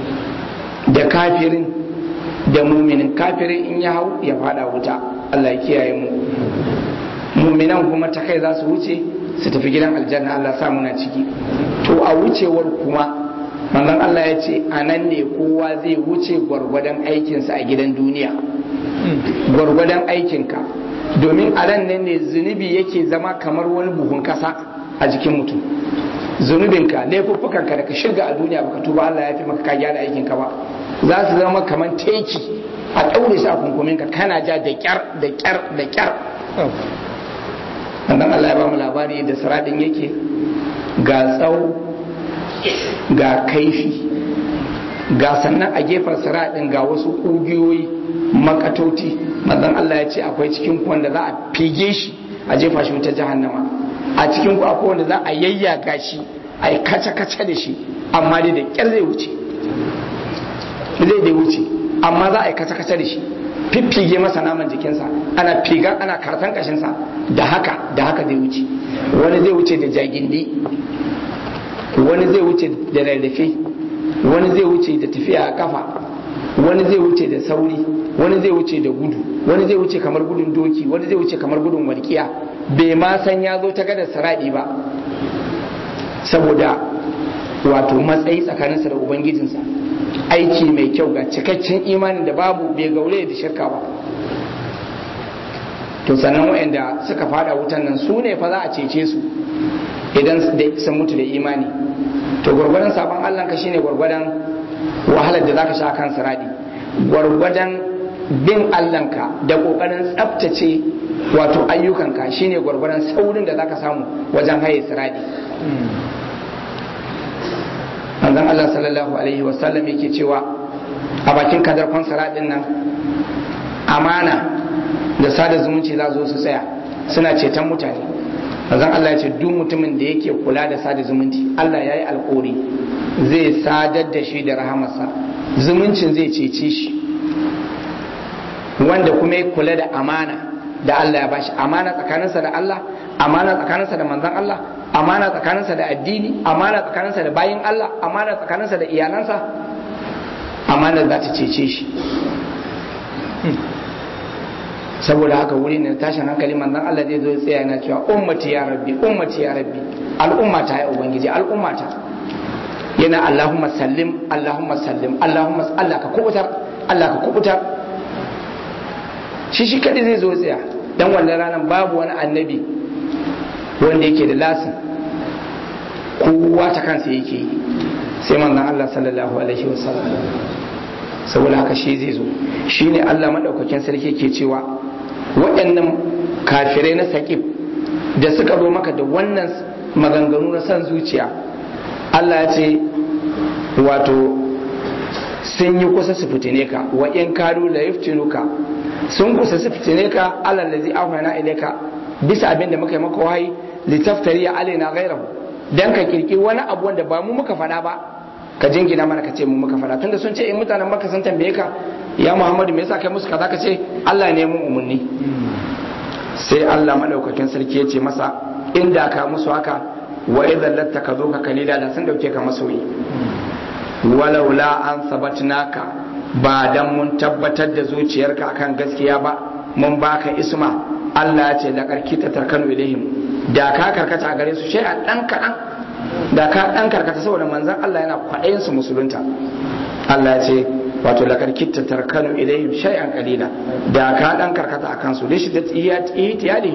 S1: da kafirin da muminin kafirin in ya hau ya fada wuta Allah ya kiyaye mu muminan kuma ta kai za su wuce su tafi gidan aljanna Allah sa muna ciki to a wucewar kuma manzon Allah ya ce a nan ne kowa zai wuce gwargwadon aikinsa a gidan duniya gwargwadon aikinka domin a nan ne zunubi yake zama kamar wani buhun kasa a jikin mutum zunubinka laifuffukanka da ka shirga a duniya baka tuba Allah ya fi maka ka gyara aikinka ba za su zama kamar teki a ɗaure shi a kunkuminka kana ja da kyar da kyar da kyar wannan Allah ya ba mu labari da siradin yake ga tsawo ga kaifi ga sannan a gefen siradin ga wasu ƙugiyoyi makatoti manzon Allah ya ce akwai cikin wanda za a fige shi a jefa shi wuta jahannama a cikin ku akwai wanda za a yayyaga shi a yi kace-kace da shi amma dai da ƙyar zai wuce zai dai wuce amma za a yi kace-kace da shi fiffige masa naman jikinsa ana figa ana kartan kashinsa da haka da haka zai wuce wani zai wuce da jagindi wani zai wuce da rarrafe wani zai wuce da tafiya a kafa wani zai wuce da sauri wani zai wuce da gudu wani zai wuce kamar gudun doki wani zai wuce kamar gudun walƙiya bai ma san ya zo ta gadar saradi ba saboda wato matsayi tsakaninsa da ubangijinsa aiki mai kyau ga cikakken imanin da babu bai gaure da shirka ba to sannan waɗanda suka fada wutan nan su ne fa za a cece su idan sun mutu da imani to gwargwadon sabon allah ka shine gwargwadon wahalar da zaka sha kan siradi gwargwadon bin allanka da kokarin tsabtace wato ayyukanka shine gwargwadon saurin da zaka samu wajen haye siradi manzon Allah sallallahu alaihi wasallam yake cewa a bakin kadarkon saradin nan amana da sada zumunci za zo su tsaya suna ceton mutane manzon Allah ya ce duk mutumin da yake kula da sada zumunci Allah ya yi alkori zai sadar da shi da rahamarsa zumuncin zai cece shi wanda kuma ya kula da amana da Allah ya bashi amana tsakaninsa da Allah amana tsakaninsa da manzon Allah amana tsakaninsa da addini amana tsakaninsa da bayin Allah amana tsakaninsa da iyalansa amana za ta cece shi saboda haka wuri ne tashin hankali manzon Allah zai zo ya tsaya yana cewa ummati ya rabbi ummati ya rabbi al'ummata ya ubangiji al'ummata yana Allahumma sallim Allahumma sallim Allahumma Allah ka kubutar Allah ka kubutar shi shi kadai zai zo tsaya dan wannan ranar babu wani annabi wanda yake da lasin kowa ta kansa yake yi sai manzon Allah sallallahu alaihi wasallam saboda haka shi zai zo shi ne Allah maɗaukakin sarki ke cewa waɗannan kafirai na saƙib da suka zo maka da wannan maganganu na son zuciya Allah ya ce wato sun yi kusa su fitine ka wa in kadu la yaftinuka sun kusa su fitine ka Allah lazi ahwana ilayka bisa abin da muka yi maka wahayi litaftari alaina ghayrahu dan ka kirki wani abu wanda ba mu muka faɗa ba ka jingina mana ka ce mu muka faɗa tunda sun ce in mutanen maka sun tambaye ka ya Muhammadu me yasa kai musu kaza ka ce Allah ne mun umarni sai Allah madaukakin sarki ya ce masa inda ka musu haka wa idan lattaka zo ka kalila da sun dauke ka masoyi walaula an sabatnaka ba dan mun tabbatar da zuciyarka akan gaskiya ba mun baka isma Allah ya ce da karkita tarkanu ilaihim da ka karkata a gare su sai a dan kadan da ka dan karkata saboda manzon Allah yana kwaɗayin su musulunta Allah ya ce wato la karkita tarkanu ilaihim shay'an qalila da ka dan karkata akan su lishi da ihtiyadi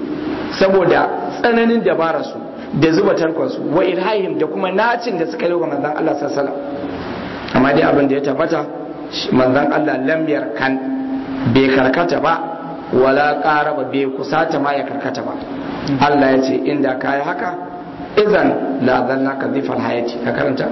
S1: saboda tsananin dabarar su da zuba tarkon su wa ilhahim da kuma nacin da suka yi wa manzon Allah sallallahu alaihi wasallam amma dai abin da ya tabbata manzon Allah lam kan bai karkata ba wala qaraba bai kusata ma ya karkata ba Allah ya ce inda kai haka idan la zanna ka zifar hayati ka karanta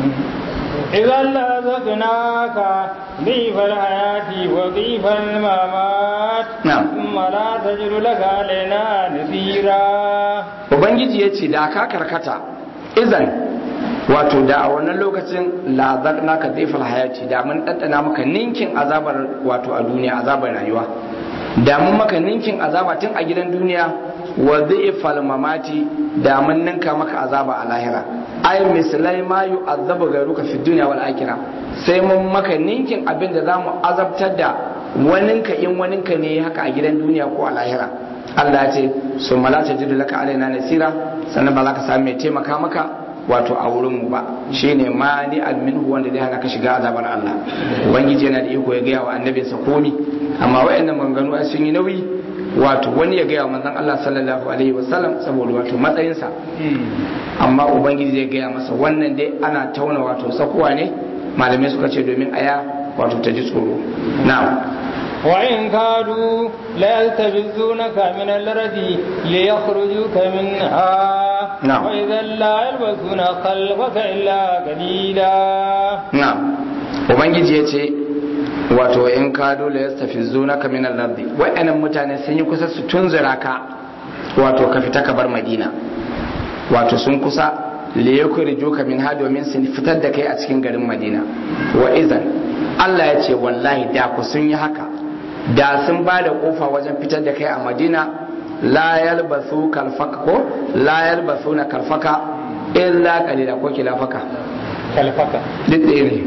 S2: إذا لذقناك ضيف الحياة وضيف الممات
S1: نعم.
S2: ثم لا تجد لك علينا نذيرا
S1: ubangiji ya ce da ka karkata izan wato da a wannan lokacin lazar naka zifar hayati da mun ɗanɗana maka ninkin azabar wato a duniya azabar rayuwa da mun maka ninkin azaba tun a gidan duniya wa zifal mamati da mun ninka maka azaba a lahira ay mislai ma yu'azzabu gairuka fi dunya wal akhirah sai mun maka ninkin abin da zamu azabtar da waninka in waninka ne haka a gidan duniya ko a lahira Allah ya ce su mala ta jidu laka alaina nasira sannan ba za ka sami mai taimaka maka wato a wurin mu ba shine mani alminhu wanda zai hana ka shiga azabar Allah ubangiji yana da iko ya gaya wa annabinsa komi amma wayannan maganganu ai sun yi nauyi wato wani ya gaya wa manzon Allah sallallahu alaihi wasallam saboda wato matsayinsa amma ubangiji zai gaya masa wannan dai ana tauna wato sakuwa ne malamai suka ce domin aya wato ta ji tsoro na'am
S2: وإن كادوا ليلتبسونك من الأرض ليخرجوك منها
S1: نعم.
S2: وإذا لا يلبسون خلفك إلا قليلا
S1: na'am ubangiji ya ce wato in ka dole ya tafi zuna ka min al-ardi wa'annan mutane sun yi kusa su tunzura ka wato ka fita ka bar madina wato sun kusa li yukhrijuka min ha domin sun fitar da kai a cikin garin madina wa idan Allah ya ce wallahi da ku sun yi haka da sun ba da kofa wajen fitar da kai a madina la yalbasu kalfaka ko la yalbasuna kalfaka illa qalila ko kilafaka
S2: kalfaka
S1: duk ɗaya ne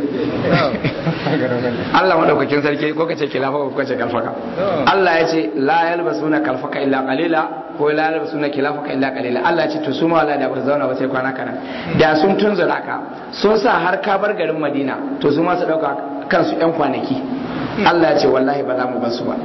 S1: Allah madaukakin sarki ko kace kilafa ko kace kalfaka Allah ya ce la yalbasuna kalfaka illa qalila ko la yalbasuna kilafaka illa qalila Allah ya ce to su ma wala da ba su zauna ba sai kwana kana da sun tunzura ka sun sa har ka bar garin Madina to su ma su dauka kansu yan kwanaki Allah ya ce wallahi ba za mu bar su ba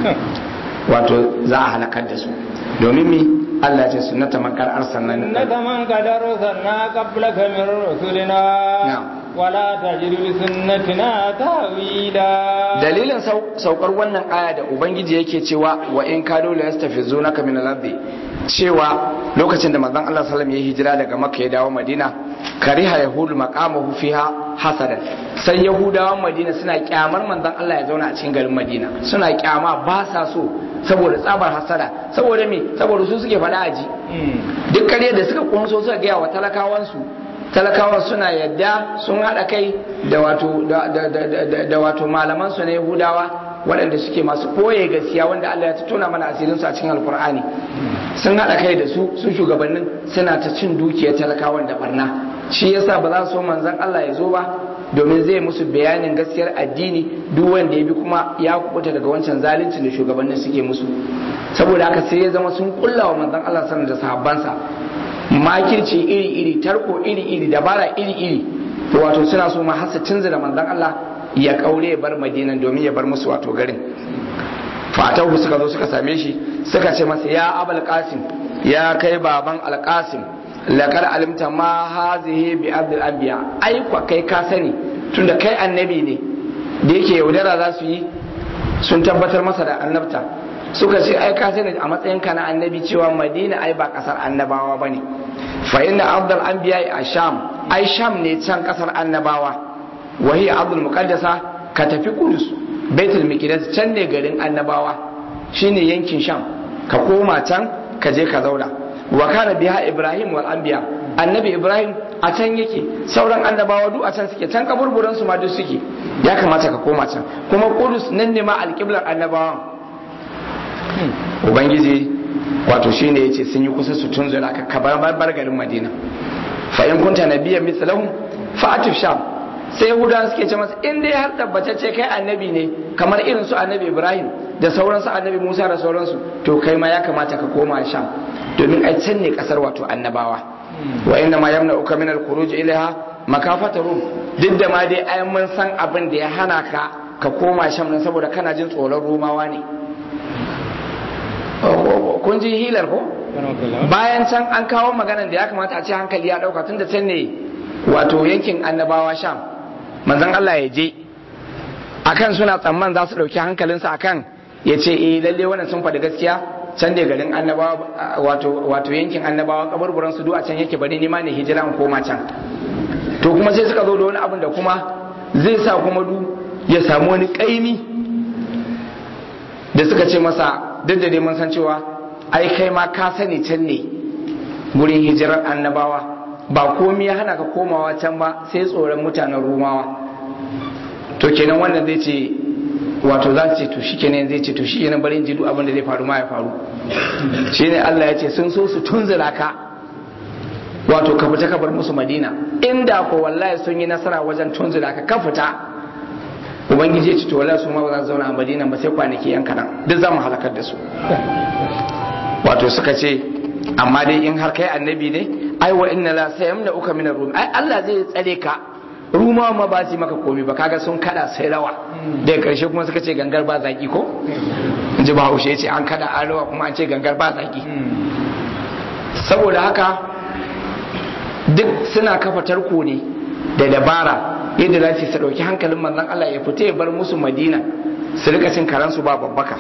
S1: wato za a halakar da su domin mi Allah ya ce sunnata makar arsalna min
S2: إنك من قد أرسلنا قبلك من رسلنا
S1: نعم.
S2: ولا تجد لسنتنا تأويلا
S1: dalilin sau- saukar wannan aya da ubangiji yake cewa wa in kado la yastafizunaka min al-ardi cewa lokacin da manzon Allah sallallahu alaihi wasallam ya hijira daga Makka ya dawo Madina kariha yahudu maqamahu fiha hasadan sai yahudawan Madina suna kyamar manzon Allah ya zauna a cikin garin Madina suna kyama ba sa so saboda tsabar hasada saboda me saboda su suke faɗa aji duk kare da suka kunso suka gaya wa talakawansu talakawan suna yadda sun haɗa kai da wato da wato malaman su na yahudawa waɗanda suke masu ɓoye gaskiya wanda Allah ya tona mana asirin su a cikin alkur'ani sun haɗa kai da su su shugabannin suna ta cin dukiyar talakawan da barna shi yasa ba za su so manzon Allah ya zo ba domin zai musu bayanin gaskiyar addini duk wanda ya bi kuma ya kubuta daga wancan zalunci da shugabannin suke musu saboda haka sai ya zama sun kulla wa manzon Allah sanar da sahabbansa makirci iri-iri tarko iri-iri dabara iri-iri wato suna so ma hasa cinza da manzon Allah ya kaure ya bar madinan domin ya bar musu wato garin fatahu suka zo suka same shi suka ce masa ya abul qasim ya kai baban alqasim laqad alimta ma hazihi bi abdul anbiya ai kwa kai ka sani tunda kai annabi ne da yake yaudara za su yi sun tabbatar masa da annabta suka ce ai ka sani a matsayin ka na annabi cewa madina ai ba kasar annabawa bane fa inna abdul anbiya a sham ai sham ne can kasar annabawa wa hiya abdul muqaddasa ka tafi kudus baitul miqdas can ne garin annabawa shine yankin sham ka koma can ka je ka zauna wa kana biha ibrahim wal anbiya annabi ibrahim a can yake sauran annabawa duk a can suke can kaburburan su ma duk suke ya kamata ka koma can kuma kudus nan ne ma alqiblar annabawan ubangiji wato shine yace sun yi kusa su tunzura ka kabar bar garin madina fa in kunta nabiyyan mithlahum fa atif sham sai yahudawa suke ce masa in dai har tabbatacce kai annabi ne kamar irin su annabi ibrahim da sauransu annabi musa da sauransu to kai ma ya kamata ka koma sham domin ai can ne kasar wato annabawa wa inna ma yamna uka min al-khuruj ilaha makafata rum duk da ma dai ai mun san abin da ya hana ka ka koma sham nan saboda kana jin tsoron rumawa ne kun ji hilar ko bayan can an kawo maganan da ya kamata a ce hankali ya dauka tun da can ne wato yankin annabawa sham manzon Allah ya je akan suna tsamman za su dauki hankalinsa akan ya ce eh lalle wannan sun faɗi gaskiya can da garin annabawa wato wato yankin annabawa kaburburan su duk a can yake bari ni ma ne hijira in koma can to kuma sai suka zo da wani abin da kuma zai sa kuma du ya samu wani kaimi da suka ce masa duk da dai mun san cewa ai kai ma ka sani can ne gurin hijirar annabawa ba komi ya hana ka komawa can ba sai tsoron mutanen rumawa to kenan wannan zai ce wato za ce to shi kenan zai ce to shi kenan bari in ji duk abin da zai faru ma ya faru shine Allah ya ce sun so su tunzura ka wato ka fita ka bar musu Madina inda ko wallahi sun yi nasara wajen tunzura ka ka fita ubangiji ya ce to wallahi su ma ba za su zauna a Madina ba sai kwanaki yan kanan duk za mu halakar da su wato suka ce amma dai in har kai annabi ne ai wa inna la sayamna uka min rum ai Allah zai tsare ka rumawa ma ba su maka komi ba kaga sun kada sai rawa daga karshe kuma suka ce gangar ba zaki ko in ji bahaushe ya ce an kada an rawa kuma an ce gangar ba zaki saboda haka duk suna kafa tarko ne da dabara yadda za su ɗauki hankalin manzon Allah ya fita ya bar musu madina su rika cin karansu ba babbaka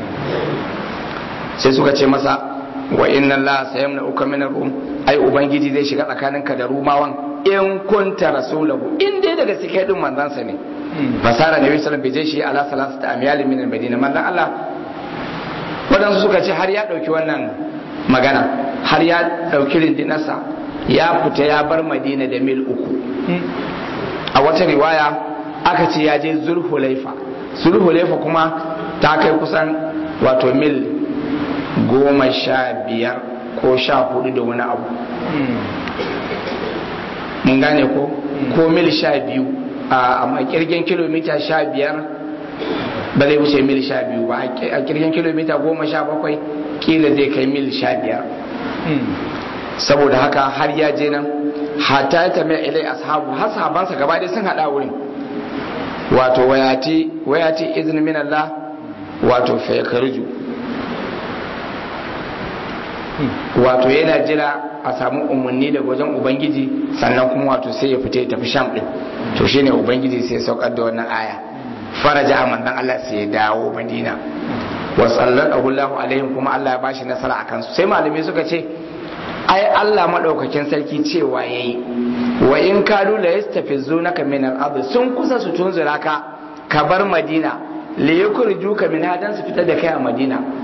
S1: sai suka ce masa wa inna Allah sayamna uka min rum ai ubangiji zai shiga tsakaninka da rumawan in kunta rasulahu in dai daga cikin din manzansa ne fasara nabi sallallahu alaihi wasallam shi ala salasata amyal min al-madina manzan Allah wadansu suka ce har ya dauki wannan magana har ya dauki rindinarsa ya fita ya bar madina da mil uku a wata riwaya aka ce ya je zulhulaifa zulhulaifa kuma ta kai kusan wato mil goma sha biyar ko sha hudu da wani abu mun gane ko ko mil sha biyu a kirgin kilomita sha biyar ba zai wuce mil sha biyu ba a kirgin kilomita goma sha bakwai kila zai kai mil sha biyar saboda haka har ya je nan hata ya tamaya ilai ashabu har sahabansa gaba ɗaya sun haɗa wurin wato wayati wayati izini min Allah wato fa yakarju wato yana jira a samu umarni daga wajen ubangiji sannan kuma wato sai ya fita ya tafi sham din to shine ubangiji sai ya saukar da wannan aya faraja a manzon Allah sai ya dawo madina wa sallallahu Allahu alaihim kuma Allah ya bashi nasara akan su sai malamai suka ce ai Allah madaukakin sarki cewa yayi wa in kadu la yastafizunaka min al-ard sun kusa su tunzura ka ka bar madina li yukhrijuka min hadan su fitar da kai a madina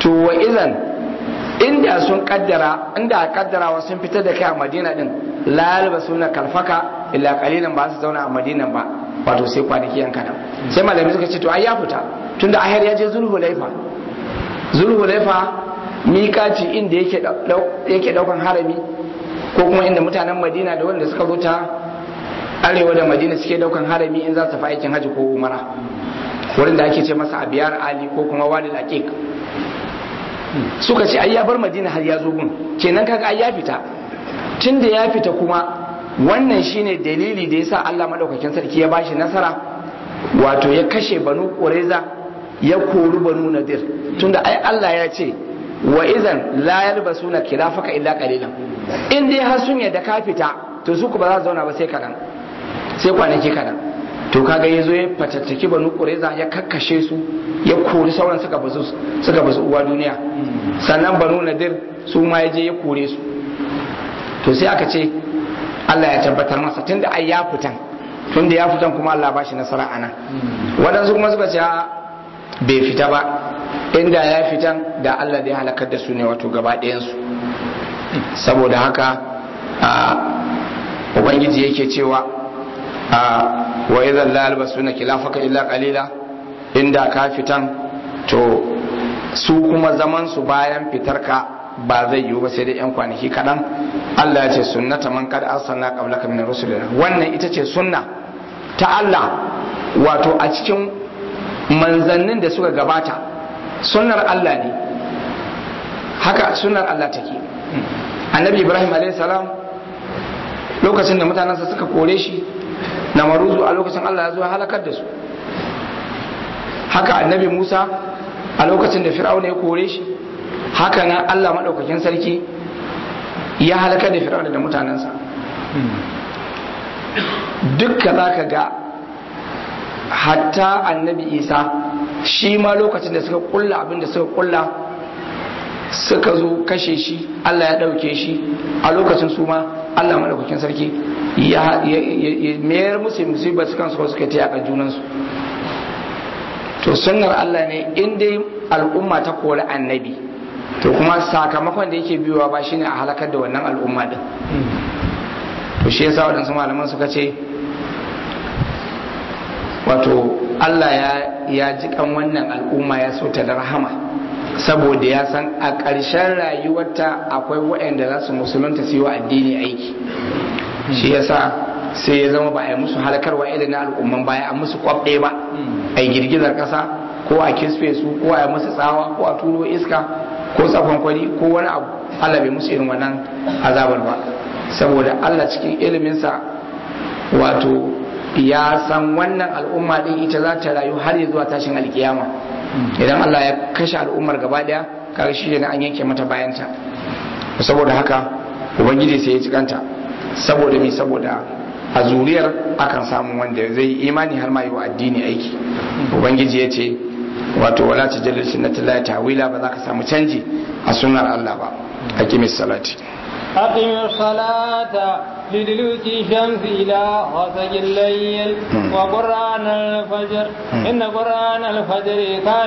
S1: to wa idan inda sun kaddara inda a kaddarawa sun fitar da kai a madina din lalaba suna kalfaka illa kalilan ba su zauna a madina ba wato sai kwanaki yan kadan sai malami suka ce to ai ya fita tunda ahir ya je zulhulaifa zulhulaifa miƙaci inda yake yake daukan harami ko kuma inda mutanen madina da wanda suka zo ta arewa da madina suke daukan harami in za su fi aikin haji ko umara wurin da ake ce masa abiyar ali ko kuma wadi aqiq suka ce ai ya bar madina har ya zo gun kenan kaga ai ya fita tunda ya fita kuma wannan shine dalili da yasa Allah madaukakin sarki ya bashi nasara wato ya kashe banu qurayza ya kori banu nadir tunda ai Allah ya ce wa idan la yalbasuna khilafaka illa qalilan in dai har sun yadda ka fita to su ku ba za su zauna ba sai kadan sai kwanaki kadan to kaga yazo ya fatattaki banu qurayza ya kakkashe su ya kori sauran suka bazu suka bazu uwa duniya sannan banu nadir su ma yaje ya kore su to sai aka ce Allah ya tabbatar masa tunda ai ya fitan tunda ya fitan kuma Allah ba shi nasara ana waɗansu kuma suka ce bai fita ba inda ya fitan da Allah da ya halakar da su ne wato gaba ɗayansu saboda haka ubangiji yake cewa wa idan la albasuna khilafaka illa qalila inda ka fitan to su kuma zaman su bayan fitarka ba zai yiwu ba sai dai yan kwanaki kaɗan Allah ya ce sunnata man kad arsalna qablaka min rusulina wannan ita ce sunna ta Allah wato a cikin manzannin da suka gabata sunnar Allah ne haka sunnar Allah take annabi Ibrahim alayhi salam lokacin da mutanensa suka kore shi na maruzu a lokacin Allah ya zo halakar da su haka annabi Musa a lokacin da Fir'auna ya kore shi haka nan Allah maɗaukakin sarki ya halakar da Fir'auna da mutanensa dukka za ka ga hatta annabi Isa shi ma lokacin da suka kulla abin da suka kulla suka zo kashe shi Allah ya ɗauke shi a lokacin su ma Allah maɗaukakin sarki ya mayar musu musibar su kansu suka ta yaƙa junansu to sunnar Allah ne in dai al'umma ta kori annabi to kuma sakamakon da yake biyowa ba shine a halakar da wannan al'umma din to shi yasa waɗansu malaman suka ce wato Allah ya ya ji kan wannan al'umma ya so ta da rahama saboda ya san a ƙarshen rayuwarta akwai waɗanda za su musulunta su yi wa addini aiki shi yasa sai ya zama ba a yi musu halakarwa irin na al'umman baya a musu kwabɗe ba a yi girgizar ƙasa ko a kisfe su ko a yi musu tsawa ko a turo iska ko tsafon kwari ko wani abu Allah bai musu irin wannan azabar ba saboda Allah cikin iliminsa wato ya san wannan al'umma din ita za ta rayu har ya zuwa tashin alkiyama idan Allah ya kashe al'ummar gaba daya kaga shi ne an yanke mata bayanta saboda haka ubangiji sai ya cikanta saboda me saboda a zuriyar akan samu wanda zai imani har ma yi wa addini aiki ubangiji ya ce wato wala ta jalil sunnatullahi tawila ba za ka samu canji a sunnar Allah ba aqimis salati
S2: أقم الصلاة لدلوك الشمس إلى غسق الليل وقرآن الفجر إن قرآن الفجر كان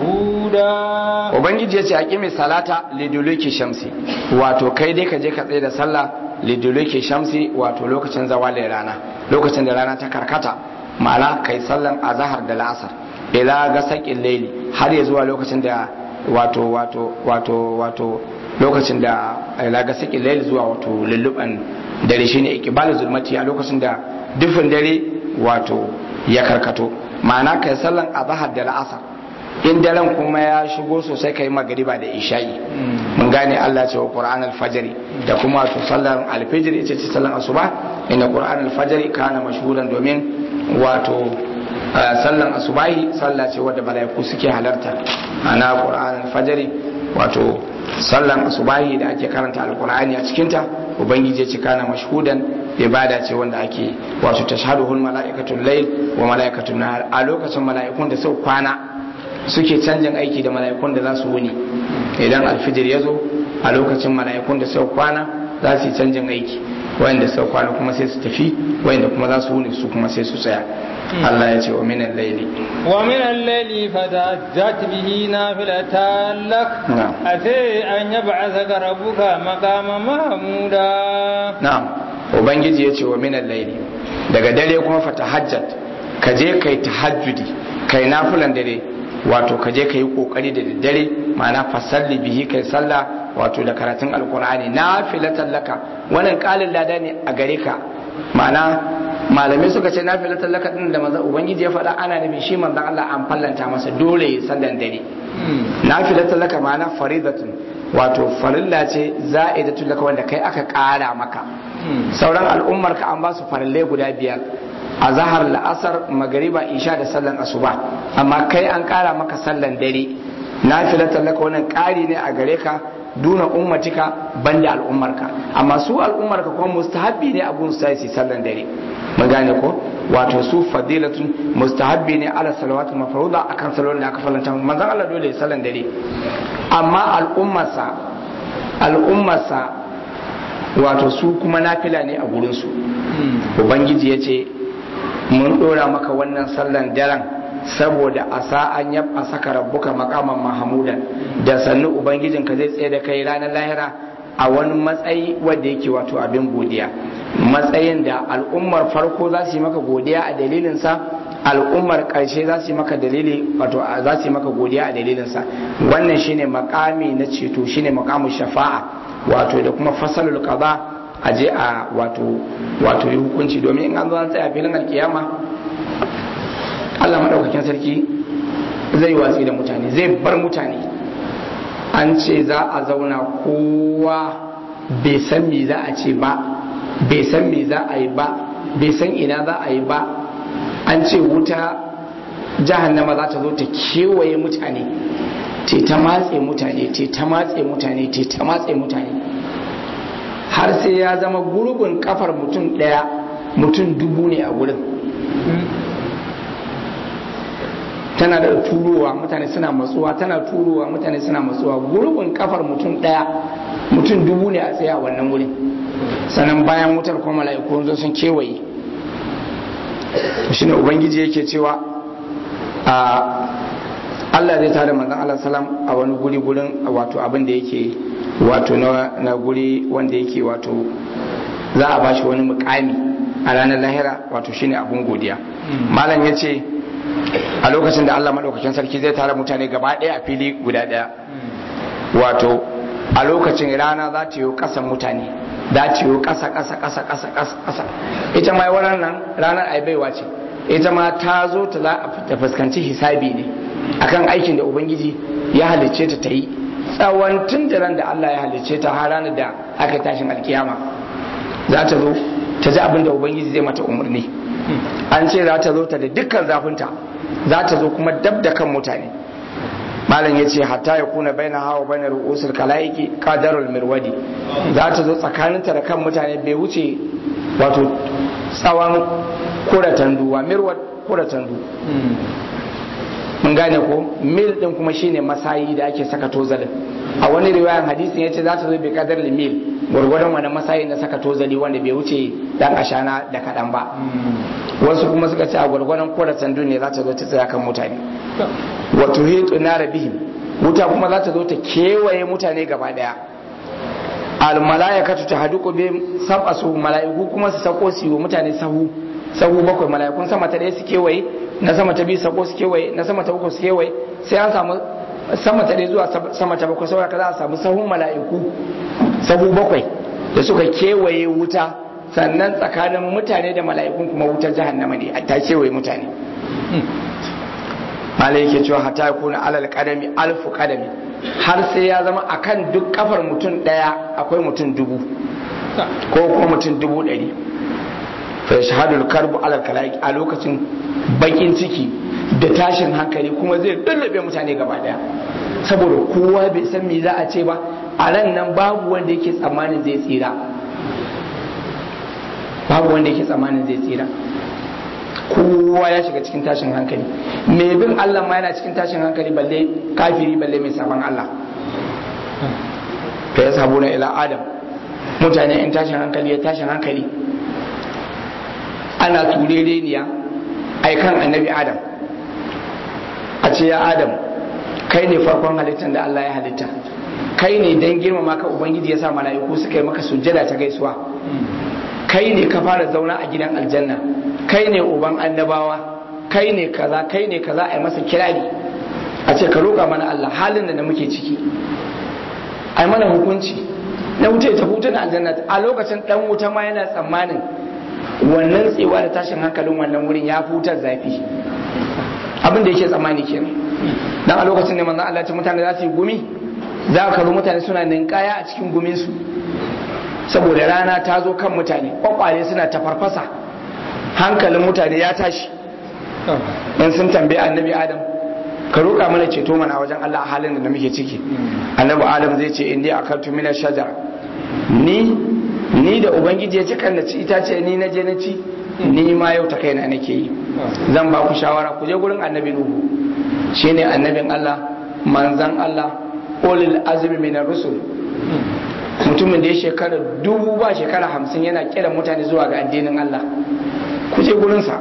S2: مشهودا
S1: Ubangiji ya ce a ƙimi salata liduluki shamsi wato kai dai ka je ka tsaye da sallah liduluki shamsi wato lokacin zawalin rana lokacin da rana ta karkata ma'ana kai sallan azahar da la'asar ila ga saƙin laili har ya zuwa lokacin da wato wato wato wato lokacin da ila ga saƙin laili zuwa wato lulluban dare shine ikbal zulmati a lokacin da dufin dare wato ya karkato ma'ana kai sallan azahar da la'asar in daren kuma ya shigo sosai kai magariba da isha'i mun gane Allah ce wa Qur'an al-fajr da kuma wato sallar al-fajr ita ce sallar asuba inda Qur'an al-fajr kana mashhuran domin wato sallar asubahi sallah ce wadda malaiku suke halarta ana Qur'an al-fajr wato sallar asubahi da ake karanta al-Qur'ani a cikin ta ubangiji ya ce kana mashhudan ibada ce wanda ake wato tashhaduhul malaikatul layl wa malaikatul nahar a lokacin malaikun da sau kwana suke canjin aiki da mala'ikun da za su wuni idan alfijir ya zo a lokacin mala'ikun da sau kwana za su yi canjin aiki wanda suka kwana kuma sai su tafi wanda kuma za su wuni su kuma sai su tsaya Allah ya ce wa minan laili
S2: ومن الليل فتهجت به نافلة لك
S1: نعم.
S2: عسى أن يبعثك ربك مقاما محمودا
S1: na'am ubangiji ya ce wa minan laili daga dare kuma fa tahajjat ka je kai tahajjudi kai nafilan dare wato ka je kai kokari da daddare ma'ana fasalli bihi kai sallah wato da karatun alqur'ani nafilatan laka wannan kalin lada ne a gare ka ma'ana malamai suka ce nafilatan laka din da manzon ubangiji ya faɗa ana nufin shi manzon Allah an fallanta masa dole ya sallan dare nafilatan laka ma'ana faridatun wato farilla ce za'idatun laka wanda kai aka ƙara maka sauran al'ummar ka an ba su farillai guda biyar a zahar la'asar magariba isha da sallan asuba amma kai an ƙara maka sallan dare nafilatan laka wannan ƙari ne a gare ka duna ummatika banda al'ummarka amma su al'ummarka kuma mustahabbi ne abun su yi sallan dare mun gane ko wato su fadilatun mustahabbi ne ala salawatu mafruda akan salon da aka falanta manzon Allah dole ya sallan dare amma al'ummarsa al'ummarsa wato su kuma nafila ne a gurin su ubangiji ya ce mun dora maka wannan sallan daren saboda a sa'an ya a saka rabbuka makaman mahamudan da sannu ubangijinka zai tsaye da kai ranar lahira a wani matsayi wanda yake wato abin godiya matsayin da al'ummar farko za su yi maka godiya a dalilinsa al'ummar ƙarshe za su yi maka dalili wato za su yi maka godiya a dalilinsa wannan shine makami na ceto shine makamin shafa'a wato da kuma fasalul qada a je a wato wato yi hukunci domin in an zo an tsaya filin alkiyama Allah madaukakin sarki zai watsi da mutane zai bar mutane an ce za a zauna kowa bai san me za a ce ba bai san me za a yi ba bai san ina za a yi ba an ce wuta jahannama za ta zo ta kewaye mutane te ta matse mutane te ta matse mutane te ta matse mutane har sai ya zama gurbin kafar mutum ɗaya mutum dubu ne a wurin tana da turowa mutane suna matsuwa tana turowa mutane suna matsuwa gurbin kafar mutum ɗaya mutum dubu ne a tsaye a wannan wurin sannan bayan wutar kuma mala'iku zo sun kewaye shine ubangiji yake cewa a Allah zai tada manzon Allah salam a wani guri gurin wato abin da yake wato na guri wanda yake wato za a bashi wani mukami a ranar lahira wato shine abun godiya malam ya ce a lokacin da Allah maɗaukakin sarki zai tara mutane gaba ɗaya a fili guda ɗaya wato a lokacin rana za ta yi ƙasan mutane za ta yi ƙasa ƙasa ƙasa ƙasa ƙasa ƙasa ita ma wannan nan ranar aibaiwa ce ita ma ta zo ta za a fuskanci hisabi ne akan aikin da ubangiji ya halicce ta ta yi tsawon tun da ran da Allah ya halicce ta har ranar da aka tashin alkiyama za ta zo ta ji abin da ubangiji zai mata umarni an ce za ta zo ta da dukkan zafinta za ta zo kuma dab da kan mutane malam ya ce hatta ya kuna baina hawa baina ru'usul kalaiki qadarul mirwadi za ta zo tsakaninta da kan mutane bai wuce wato tsawon kuratan duwa mirwad kuratan du mun gane ko mil din kuma shine masayi da ake saka tozalin a wani riwayan hadisin yace za ta zo bi kadar mil gwargwadon wani masayi na saka tozali wanda bai wuce dan ashana da kadan ba wasu kuma suka ce a gwargwadon kuratan du ne za ta zo ta tsaya kan mutane wato hitu na rabihim wuta kuma za ta zo ta kewaye mutane gaba daya al malaikatu tahduqu bi sab'a su malaiku kuma su sako su yi mutane sahu sahu bakwai malaikun sama ta daya su kewaye na sama ta biyu sako su kewaye na sama ta uku su kewaye sai an samu sama ta daya zuwa sama ta bakwai saboda za a samu sahun mala'iku sahu bakwai da suka kewaye wuta sannan tsakanin mutane da mala'ikun kuma wutar jahannama ne ta kewaye mutane malai yake cewa hata ya kuna alal kadami alfu kadami har sai ya zama akan duk kafar mutum daya akwai mutum dubu ko kuma mutum dubu ɗari fa shahadul karbu alal kalaiki a lokacin bakin ciki da tashin hankali kuma zai lullube mutane gaba daya saboda kowa bai san me za a ce ba a ran nan babu wanda yake tsammanin zai tsira babu wanda yake tsammanin zai tsira kowa ya shiga cikin tashin hankali mai bin Allah ma yana cikin tashin hankali balle kafiri balle mai saban Allah fa ya sabu na ila adam mutane in tashin hankali ya tashin hankali ana turereniya aikan annabi adam a ce ya adam kai ne farkon halittar da Allah ya halitta kai ne dan girmama ka ubangiji ya sa mala'iku suka yi maka sujjada ta gaisuwa kai ne ka fara zauna a gidan aljanna kai ne uban annabawa kai ne kaza kai ne kaza a yi masa kirari a ce ka roƙa mana Allah halin da muke ciki a yi mana hukunci na wuce ta hutu na aljanna a lokacin dan wuta ma yana tsammanin wannan tsewa da tashin hankalin wannan wurin ya futar zafi abin da yake tsammani kenan dan a lokacin ne manzon Allah ya ce mutane za su yi gumi za ka zo mutane suna ninkaya a cikin guminsu saboda rana ta zo kan mutane kwakwale suna tafarfasa hankalin mutane ya tashi in sun tambayi annabi adam ka roƙa mana ceto mana a wajen Allah a halin da muke ciki annabi adam zai ce in dai akaltu mina shajar ni ni da ubangiji ya ci kan na ci itace ni na je na ci ni ma yau ta kaina nake yi zan ba ku shawara ku je gurin annabi nuhu shine annabin Allah manzan Allah ulil azmi minar rusul mutumin da ya shekara dubu ba shekara hamsin yana kira mutane zuwa ga addinin Allah ku je gurinsa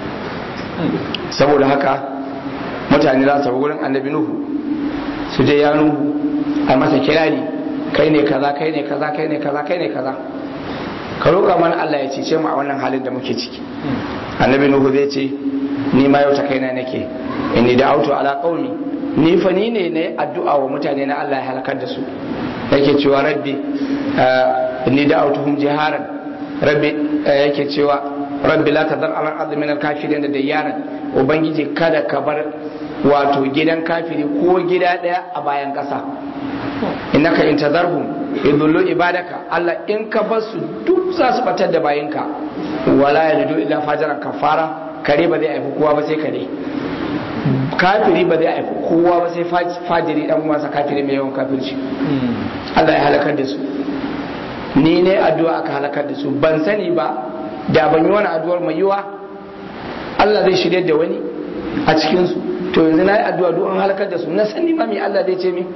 S1: saboda haka mutane za su gurin annabi nuhu su je ya nuhu a masa kirari kai ne kaza kai ne kaza kai ne kaza kai ne kaza ka roƙa mana Allah ya cece mu a wannan halin da muke ciki annabi nuhu zai ce ni ma yau ta kaina nake inni da auto ala qaumi ni fa ni ne ne addu'a wa mutane na Allah ya halakar da su yake cewa rabbi inni da autuhum jiharan rabbi yake cewa rabbi la tadar ala ardi min al kafirin da dayyaran ubangiji kada ka bar wato gidan kafiri ko gida daya a bayan kasa innaka in tadarhum yudullu ibadaka Allah in ka bar su duk za su batar da bayinka wala yalidu illa fajaran kafara kare ba zai haifi kowa ba sai kare kafiri ba zai haifi kowa ba sai fajiri dan uwansa kafiri mai yawan kafirci Allah ya halakar da su ni ne addu'a aka halakar da su ban sani ba da ban yi wani addu'ar mai yiwa Allah zai shirye da wani a cikin su to yanzu na yi addu'a duk an halakar da su na sani ma me Allah zai ce mi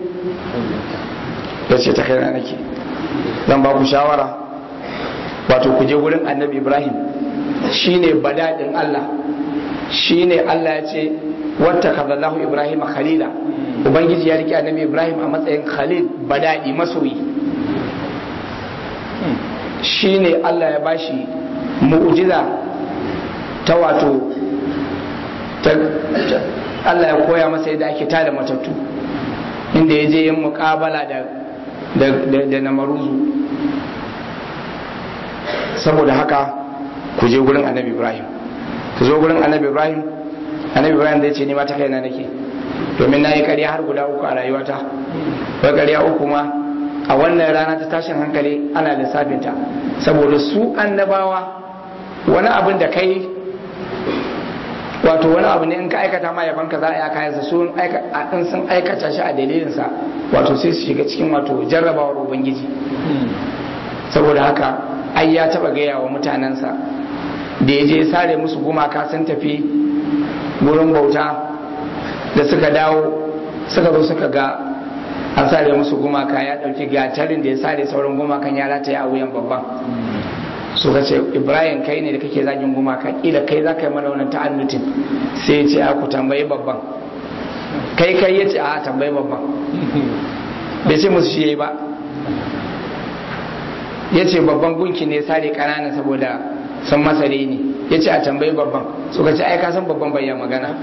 S1: ya ce ta kaina nake zan ba ku shawara wato ku je gurin annabi Ibrahim shine badadin Allah shine Allah ya ce wata kazallahu Ibrahim khalila ubangiji ya rike annabi Ibrahim a matsayin khalil badadi masoyi shine Allah ya bashi mu'jiza ta wato Allah ya koya masa yadda ake tada matattu inda ya je yin muƙabala da da namaruzu saboda haka ku je gurin annabi ibrahim ku zo gurin annabi ibrahim annabi ibrahim zai ce ni ma ta kaina nake domin na yi ƙarya har guda uku a rayuwata wai ƙarya uku ma a wannan rana ta tashin hankali ana lissafinta saboda su annabawa wani abin da kai wato wani abu ne in ka aikata ma yaban ka za a yi kayansa su in sun aikata shi a dalilinsa wato sai su shiga cikin wato jarrabawar ubangiji saboda haka ai ya taba gaya wa mutanensa da ya je sare musu gumaka sun tafi gurin bauta da suka dawo suka zo suka ga an sare musu gumaka ya dauki gatarin da ya sare sauran gumakan ya rataya a wuyan babban suka ce ibrahim kai ne da kake zagin gumaka kila kai za ka yi mana wannan ta'annutin sai ya ce a ku tambayi babban kai kai ya ce a tambayi babban bai ce musu shi ba ya ce babban gunki ne sare kanana saboda sun masa ne ya ce a tambayi babban suka ce ai ka san babban bayan magana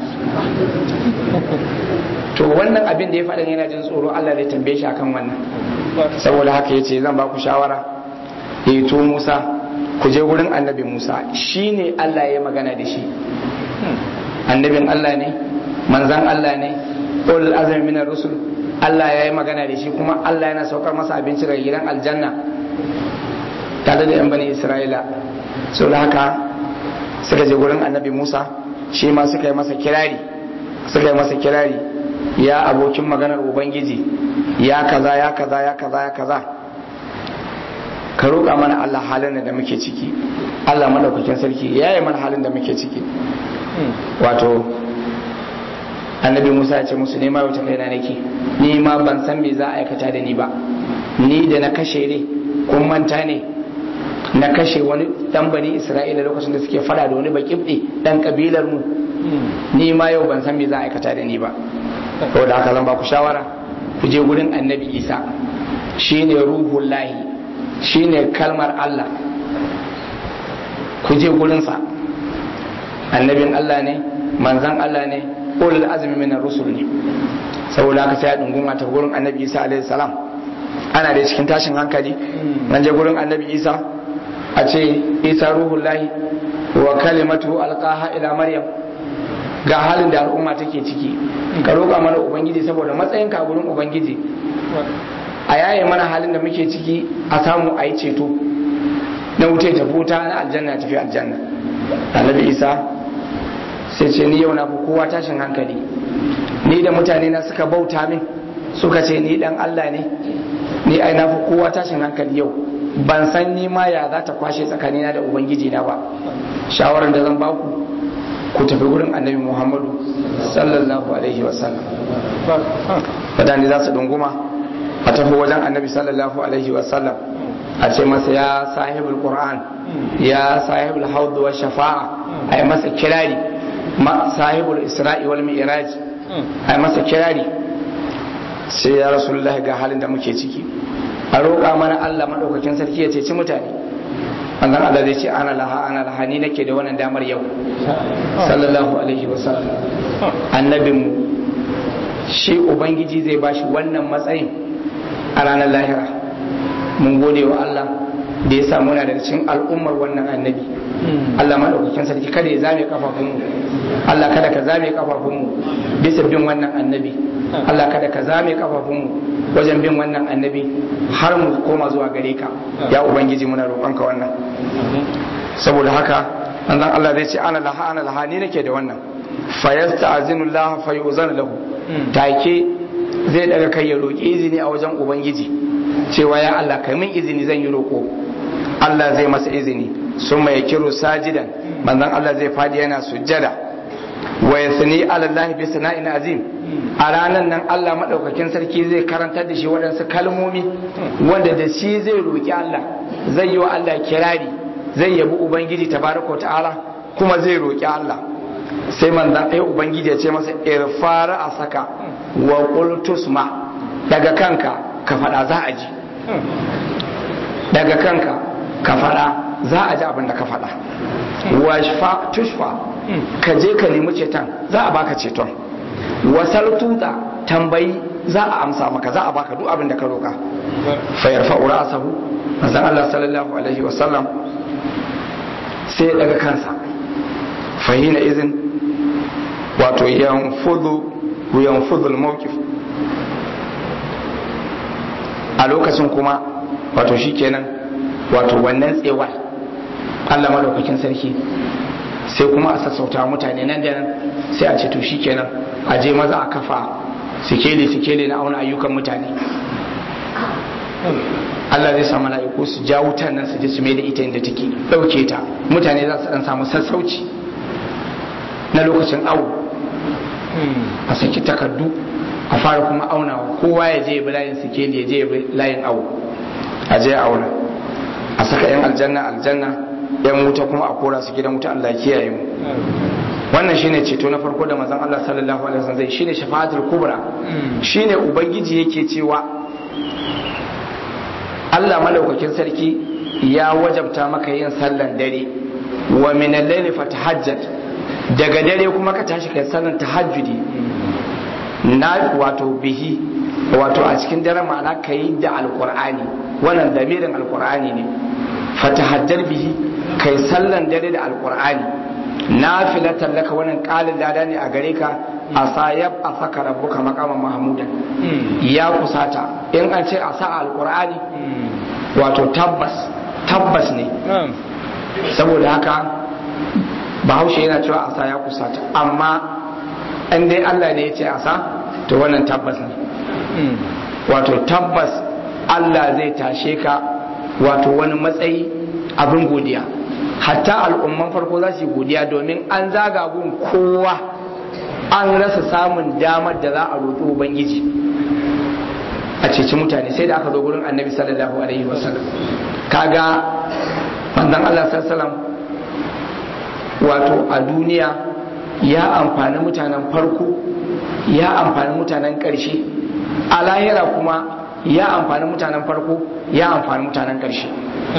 S1: to wannan abin da ya faɗin yana jin tsoro Allah zai tambaye shi akan wannan saboda haka ya ce zan ba ku shawara ya to Musa ku je wurin annabi Musa shi ne Allah ya magana da shi annabin Allah ne manzan Allah ne ulul azmi minar rusul Allah ya yi magana da shi kuma Allah yana saukar masa abinci daga gidan aljanna tare da yan bani Isra'ila saboda haka suka je wurin annabi Musa shi ma suka yi masa kirari suka yi masa kirari ya abokin maganar ubangiji ya kaza ya kaza ya kaza ya kaza ka roƙa mana Allah halin da muke ciki Allah madaukakin sarki ya yi mana halin da muke ciki wato annabi Musa ya ce musu nema wata kaina nake ni ma ban san me za a aikata da ni ba ni da na kashe ne kun manta ne na kashe wani dan bani isra'ila lokacin da suke fada da wani bakibɗe dan kabilar mu ni ma yau ban san me za a aikata da ni ba saboda haka zan ba ku shawara ku je gurin annabi isa shine ruhullahi shine kalmar allah ku je gurinsa annabin allah ne manzan allah ne ulul azmi min rusul ne saboda haka sai a dunguma ta gurin annabi isa alaihi salam ana da cikin tashin hankali nan je gurin annabi isa a ce isa ruhullahi wa kalimatu alqaha ila maryam ga halin da al'umma take ciki ka roƙa mana ubangiji saboda matsayin ka gurin ubangiji a yaye mana halin da muke ciki a samu a yi ceto na wuce ta futa na aljanna tafi aljanna annabi isa sai ce ni yau na fi kowa tashin hankali ni da mutane na suka bauta min suka ce ni dan Allah ne ni ai na fi kowa tashin hankali yau ban san ni ma ya za ta kwashe tsakanina da ubangiji na ba shawarar da zan baku ku tafi gurin annabi muhammadu sallallahu alaihi wasallam wadanda za su dunguma a tafi wajen annabi sallallahu alaihi wasallam a ce masa ya sahibul qur'an ya sahibul haud wa shafa'a ai masa kirari ma sahibul isra'i wal mi'raj ai masa kirari sai ya rasulullah ga halin da muke ciki a roƙa mana Allah madaukakin sarki ya ceci mutane annan Allah zai ce ana laha ana laha ni nake da wannan damar yau sallallahu alaihi wasallam annabinmu shi ubangiji zai bashi wannan matsayin a ranar lahira mun gode wa Allah da ya samu na daga cikin al'ummar wannan annabi Allah maɗaukakin sarki kada ya zame kafafunmu Allah kada ka zame kafafunmu bisa bin wannan annabi Allah kada ka zame kafafunmu wajen bin wannan annabi har mu koma zuwa gare ka ya ubangiji muna roƙonka wannan saboda haka manzon Allah zai ce ana laha ana laha ni nake da wannan fa yasta'zinu Allah fa yu'zanu lahu take zai daga kai ya roƙi izini a wajen ubangiji cewa ya Allah kai min izini zan yi roƙo Allah zai masa izini sun mai kiro sajidan manzon Allah zai fadi yana sujjada wa yasni ala Allah bi sana'in azim a ranan nan Allah madaukakin sarki zai karantar da shi waɗansu kalmomi wanda da shi zai roƙi Allah zai yi wa Allah kirari zai yabi ubangiji tabaraka ta'ala kuma zai roƙi Allah sai manzon ɗaya ubangiji ya ce masa irfara a saka wa qultusma daga kanka ka faɗa za a ji daga kanka ka faɗa za a ji abin da ka faɗa washfa tushfa ka je ka nemi ceton za a baka ceton wasal tuta tambayi za a amsa maka za a baka duk abin da ka roka fa yarfa ra'sahu manzon Allah sallallahu alaihi wa sallam sai daga kansa fahina izin wato yanfudu yanfudu al-mawqif a lokacin kuma wato shikenan wato wannan tsewar Allah madaukakin sarki sai kuma a sassauta mutane nan da nan sai a ce to shikenan a je maza a kafa sikeli sikeli na auna ayyukan mutane Allah zai samu mala'iku su ja wutan nan su je su mai da ita inda take dauke ta mutane za su dan samu sassauci na lokacin awo a saki takardu a fara kuma aunawa kowa ya je ya bi layin sikeli ya je ya bi layin awo a je a auna a saka yan aljanna aljanna yan wuta kuma a kora su gidan wuta Allah kiyaye mu wannan shine ceto na farko da manzon Allah sallallahu alaihi wasallam zai shine shafa'atul kubra shine ubangiji yake cewa Allah madaukakin sarki ya wajabta maka yin sallan dare wa min al-layli fatahajjat daga dare kuma ka tashi kai sallan tahajjudi na wato bihi wato a cikin dare ma'ana kai da alqur'ani wannan damirin alqur'ani ne fatahajjar bihi kai sallan dare da alqur'ani nafilatan laka wannan qalin lada ne a gare ka asayab afaka rabbuka maqaman mahmudan ya kusata in an ce asa alqur'ani wato tabbas tabbas ne saboda haka bahaushe yana cewa asa ya kusata amma in dai Allah ne ya ce asa to wannan tabbas ne wato tabbas Allah zai tashe ka wato wani matsayi abin godiya hatta al'umman farko za su yi godiya domin an zaga gun kowa an rasa samun damar da za a roƙi ubangiji a ceci mutane sai da aka zo gurin annabi sallallahu alaihi wasallam kaga manzon Allah sallallahu wato a duniya ya amfani mutanen farko ya amfani mutanen ƙarshe a lahira kuma ya amfani mutanen farko ya amfani mutanen ƙarshe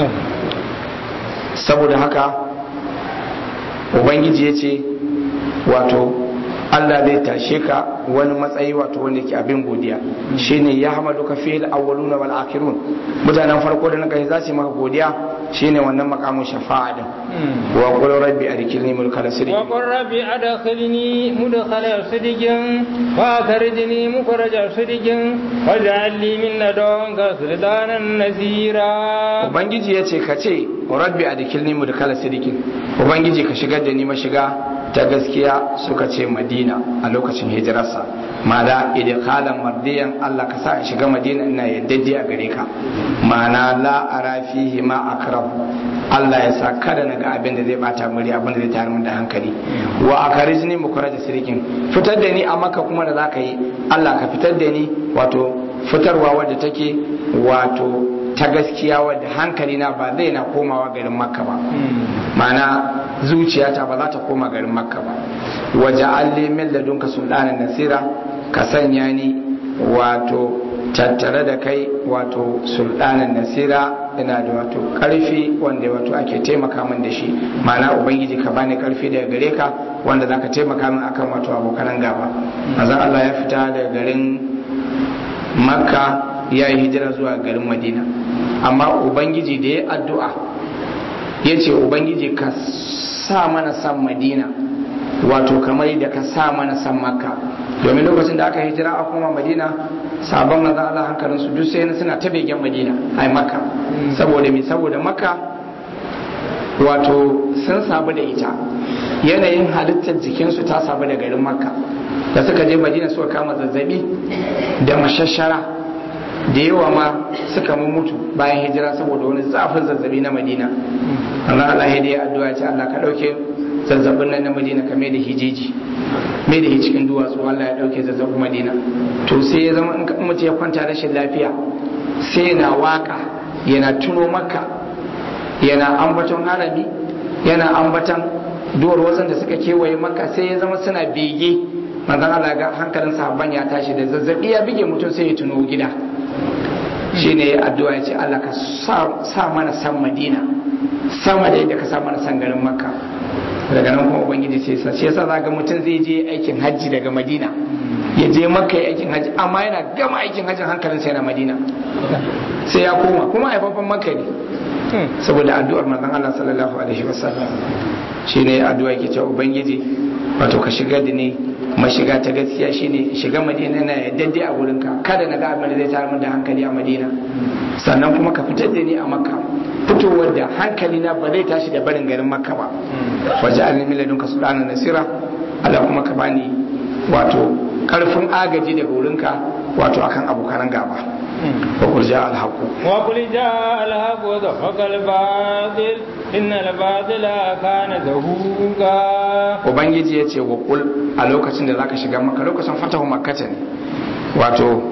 S1: saboda haka ubangiji ya ce wato Allah zai tashe ka wani matsayi wato wanda ke abin godiya shine ya hamadu ka fil awwaluna wal akhirun mutanen farko da na kai za su yi maka godiya shine wannan makamin shafa'a din wa qul rabbi adkhilni mulkal sidq
S2: wa qul rabbi adkhilni mudkhala sidqin wa akhrijni mukhraja sidqin waj'al li min ladunka sultanan nasira
S1: ubangiji yace ka ce rabbi adkhilni mudkhala sidqin ubangiji ka shigar da ni mashiga ta gaskiya suka ce madina a lokacin hijirarsa ma'ana idkhalan mardiyan Allah ka sa in shiga madina ina yaddade a gare ka ma'ana la ara fihi ma akram Allah ya sa kada na ga abin da zai bata muri abin da zai tayar min da hankali wa akarijni mukhraja sirikin fitar da ni a maka kuma da zaka yi Allah ka fitar da ni wato fitarwa wadda take wato ta gaskiya wadda hankali na ba zai na komawa garin makka ba ma'ana zuciyata ba za ta koma garin makka ba waje alli min ladunka sultanan nasira ka sanya ni wato tattare da kai wato sultanan nasira ina da wato karfi wanda wato ake taimaka min da shi ma'ana ubangiji ka bani karfi daga gare ka wanda zaka taimaka min akan wato abokan gaba manzon Allah ya fita daga garin makka ya yi hijira zuwa garin madina amma ubangiji da ya addu'a ya ce ubangiji ka sa mana san madina wato kamar da ka sa mana san makka domin lokacin da aka hijira a kuma madina sabon manzan Allah hankalinsu duk sai suna ta begen madina ai makka saboda me saboda makka wato sun sabu da ita yanayin halittar jikinsu ta sabu da garin makka da suka je madina suka kama zazzabi da mashashara da yawa ma suka mutu bayan hijira saboda wani zafin zazzabi na madina Allah Allah ya dai addu'a ce Allah ka dauke zazzabin nan na madina ka mai da hijiji mai da hi cikin duwatsu Allah ya dauke zazzabin madina to sai ya zama in mutum ya kwanta rashin lafiya sai yana waka yana tuno maka yana ambaton harami yana ambaton duwar wasan da suka kewaye maka sai ya zama suna bege manzon Allah ga hankalin sahabban ya tashi da zazzabi ya bige mutum sai ya tuno gida shine addu'a ya ce Allah ka sa mana san Madina sama da yadda ka sa mana san garin Makka daga nan kuma ubangiji sai sa shi yasa zaka mutum zai je aikin hajji daga Madina ya je Makka ya aikin hajji amma yana gama aikin hajjin hankalin sai na Madina sai ya koma kuma haifafan Makka ne saboda addu'ar manzon Allah sallallahu alaihi wasallam shine addu'a ke cewa ubangiji wato ka shiga da ni mashiga ta gaskiya shine shiga madina na yadda a wurinka kada na ga abin da zai tayar min da hankali a madina sannan kuma ka fitar da ni a makka fitowar da hankali na ba zai tashi da barin garin makka ba waje an nemi ladunka sulana nasira Allah kuma ka bani wato karfin agaji daga wurinka wato akan abokan gaba وقل جاء الحق
S2: وقل جاء الحق وزهق الباطل إن الباطل كان زهوقا
S1: ubangiji ya ce wa kul a lokacin da zaka shiga maka lokacin fatahu makkata ne wato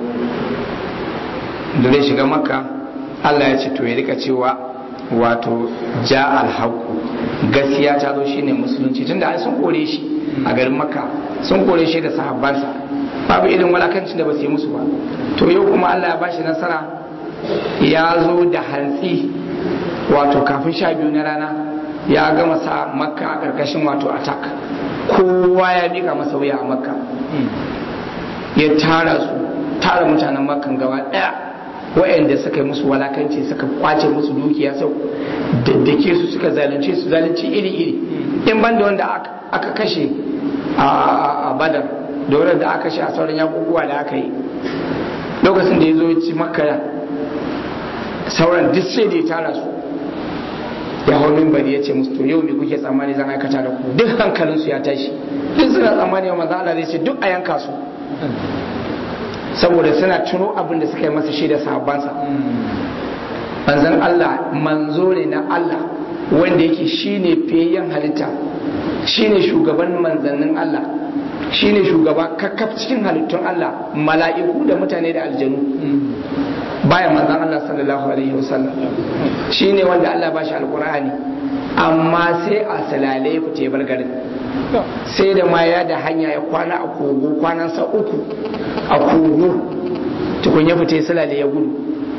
S1: da zai shiga maka Allah ya ce to ya rika cewa wato ja alhaqu gaskiya ta zo shine musulunci tunda ai sun kore shi a garin makka sun kore shi da sahabbansa babu irin walakancin da ba su yi musu ba to yau kuma Allah ya bashi nasara ya zo da hantsi wato kafin sha biyu na rana ya gama sa makka a ƙarƙashin wato attack kowa ya miƙa masa wuya a makka ya tara su tara mutanen makkan gaba ɗaya wa'anda suka yi musu walakanci suka kwace musu dukiya sau daddake su suka zalunce su zalunci iri-iri in banda wanda aka kashe a badar da wadanda aka kashe a sauran yakukuwa da aka yi lokacin da ya zo ci makka sauran duk sai da ya tara su ya hau mimbari ya ce musu to yau me kuke tsammani zan aikata da ku duk hankalinsu ya tashi duk suna tsammani wa maza Allah zai ce duk a yanka su saboda suna tuno abin da suka yi masa shi da sahabbansa manzon Allah manzo ne na Allah wanda yake shine fiyayyen halitta shine shugaban manzannin Allah shine shugaba kakkaf cikin halittun Allah mala'iku da mutane da aljanu bayan manzon Allah sallallahu alaihi wasallam shine wanda Allah ba shi alqur'ani amma sai a salale ya fita ya bar garin sai da ma ya da hanya ya kwana a kogo kwanansa uku a kogo tukun ya fita ya salale ya gudu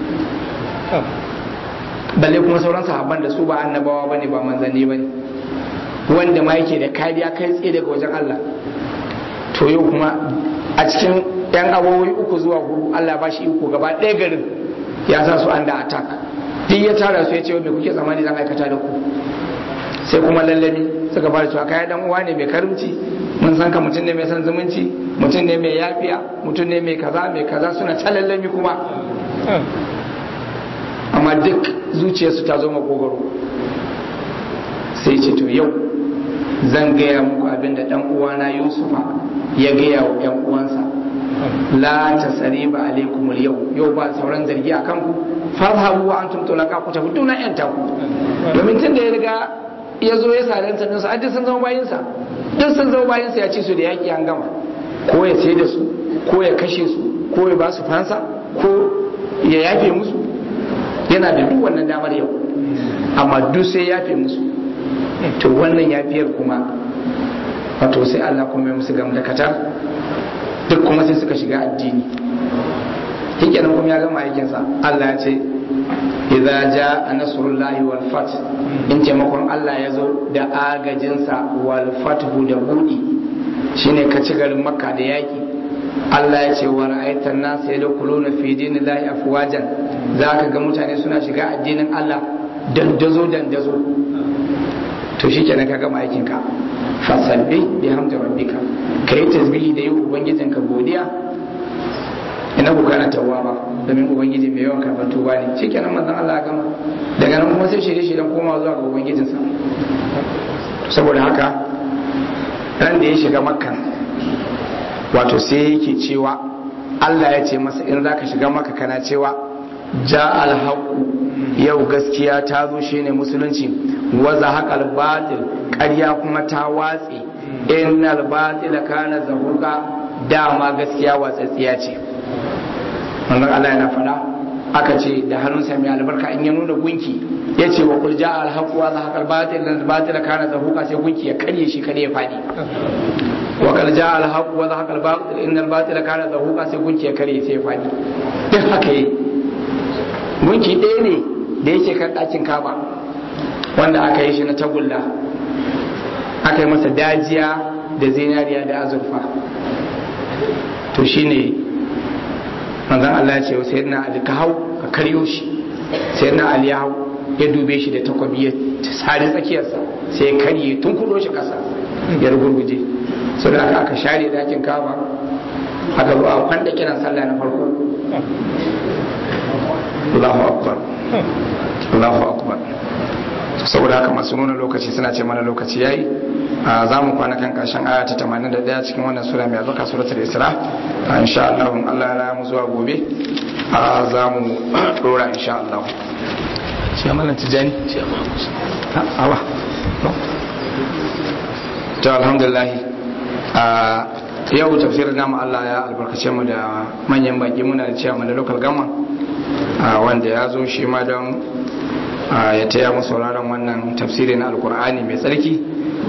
S1: balle kuma sauran sahabban da su ba annabawa bane ba manzanni bane wanda ma yake da kariya kai tsaye daga wajen Allah to yau kuma a cikin yan abubuwa uku zuwa hudu Allah ba shi iko gaba ɗaya garin ya sa su under attack duk ya tara su ya ce me kuke tsammani zan aikata da ku sai kuma lallami suka fara cewa kai dan uwa ne mai karimci mun san ka mutum ne mai son zumunci mutum ne mai yafiya mutum ne mai kaza mai kaza suna ta lallami kuma amma duk zuciyarsu ta zo makogaro sai ce to yau zan gaya muku abin da dan uwana yusufa ya gaya wa yan uwansa la tasriba alaikum yau yau ba sauran zargi a kanku farhabu wa antum tulaka ku tafi tuna yan taku domin tun da ya riga ya zo ya sare ta dinsa duk sun zama bayinsa duk sun zama bayinsa ya ci su da yaki an gama ko ya sai da su ko ya kashe su ko ya ba su fansa ko ya yafe musu yana da duk wannan damar yau amma duk sai yafe musu to wannan yafiyar kuma wato sai Allah kuma ya musu gamdakatar duk kuma sai suka shiga addini hikenan kuma ya gama aikinsa Allah ya ce idza jaa nasrullahi wal fath in taimakon Allah ya zo da agajinsa wal fathu da budi shine ka ci garin makka da yaki Allah ya ce wa ra'aitan nas yadkhuluna fi dinillahi afwajan zaka ga mutane suna shiga addinin Allah dandazo dandazo to shikenan ka gama aikin ka fasabbi bihamdi rabbika kai tasbihi da yi ubangijinka godiya ina ku kana tawwaba domin ubangiji mai yawan karɓar tuba ne shikenan manzon Allah ya gama daga nan kuma sai shirye shiryen koma zuwa ga ubangijinsa saboda haka ran da ya shiga makka wato sai yake cewa Allah ya ce masa in zaka shiga makka kana cewa ja alhaqu yau gaskiya ta zo shine musulunci wa zahaqal batil ƙarya kuma ta watse innal batila kana zahuqa dama gaskiya watsatsiya ce manzon Allah yana faɗa aka ce da hannunsa mai albarka in ya nuna gunki ya ce wa kul ja'a al-haqq wa zahaqa al-batil dan batil kana zahuqa sai gunki ya karye shi kada ya fadi wa kul ja'a al-haqq wa zahaqa al-batil innal batila kana zahuqa sai gunki ya karye sai ya fadi duk haka yi gunki ɗaya ne da yake kan ɗakin kaba wanda aka yi shi na tagulla aka yi masa dajiya da zinariya da azurfa to shine manzon Allah ya ce wa sayyidina Ali ka hau ka karyo shi sayyidina Ali ya hau ya dube shi da takwabi ya sare tsakiyarsa sai ya karye tun kudo shi kasa ya rugurguje so da aka share dakin kaba aka zo a kwanda kiran sallah na farko Allahu akbar Allahu akbar saboda haka masu nuna lokaci suna ce mana lokaci yayi za mu kwana kan karshen aya ta 81 cikin wannan sura mai albarka suratul isra insha Allah in Allah ya mu zuwa gobe za mu dora insha Allah shi amalan tijani shi awa to alhamdulillah yau tafsirin namu Allah ya albarkace mu da manyan baki muna da cewa da local gama wanda ya zo shi ma don ya taya mu sauraron wannan tafsiri na alkur'ani mai tsarki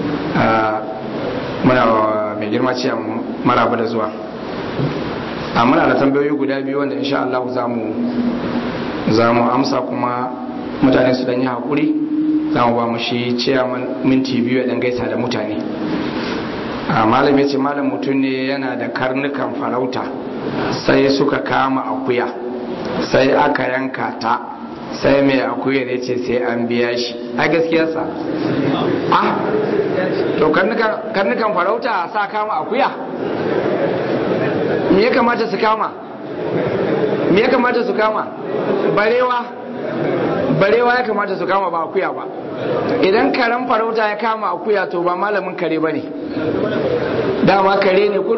S1: muna mai girma ce maraba da zuwa a muna da tambayoyi guda biyu wanda insha Allah za mu amsa kuma mutane su dan yi haƙuri za mu ba mu shi ciyaman minti biyu ya gaisa da mutane malam ya ce malam mutum ne yana da karnukan farauta sai suka kama akuya sai aka yanka ta sai mai akuya ne ce sai an biya shi a gaskiyarsa ah to karnukan farauta sa kama akuya me ya kamata su kama me ya kamata su kama barewa barewa ya kamata su kama ba akuya ba idan karen farauta ya kama akuya to ba malamin kare ba ne dama kare ne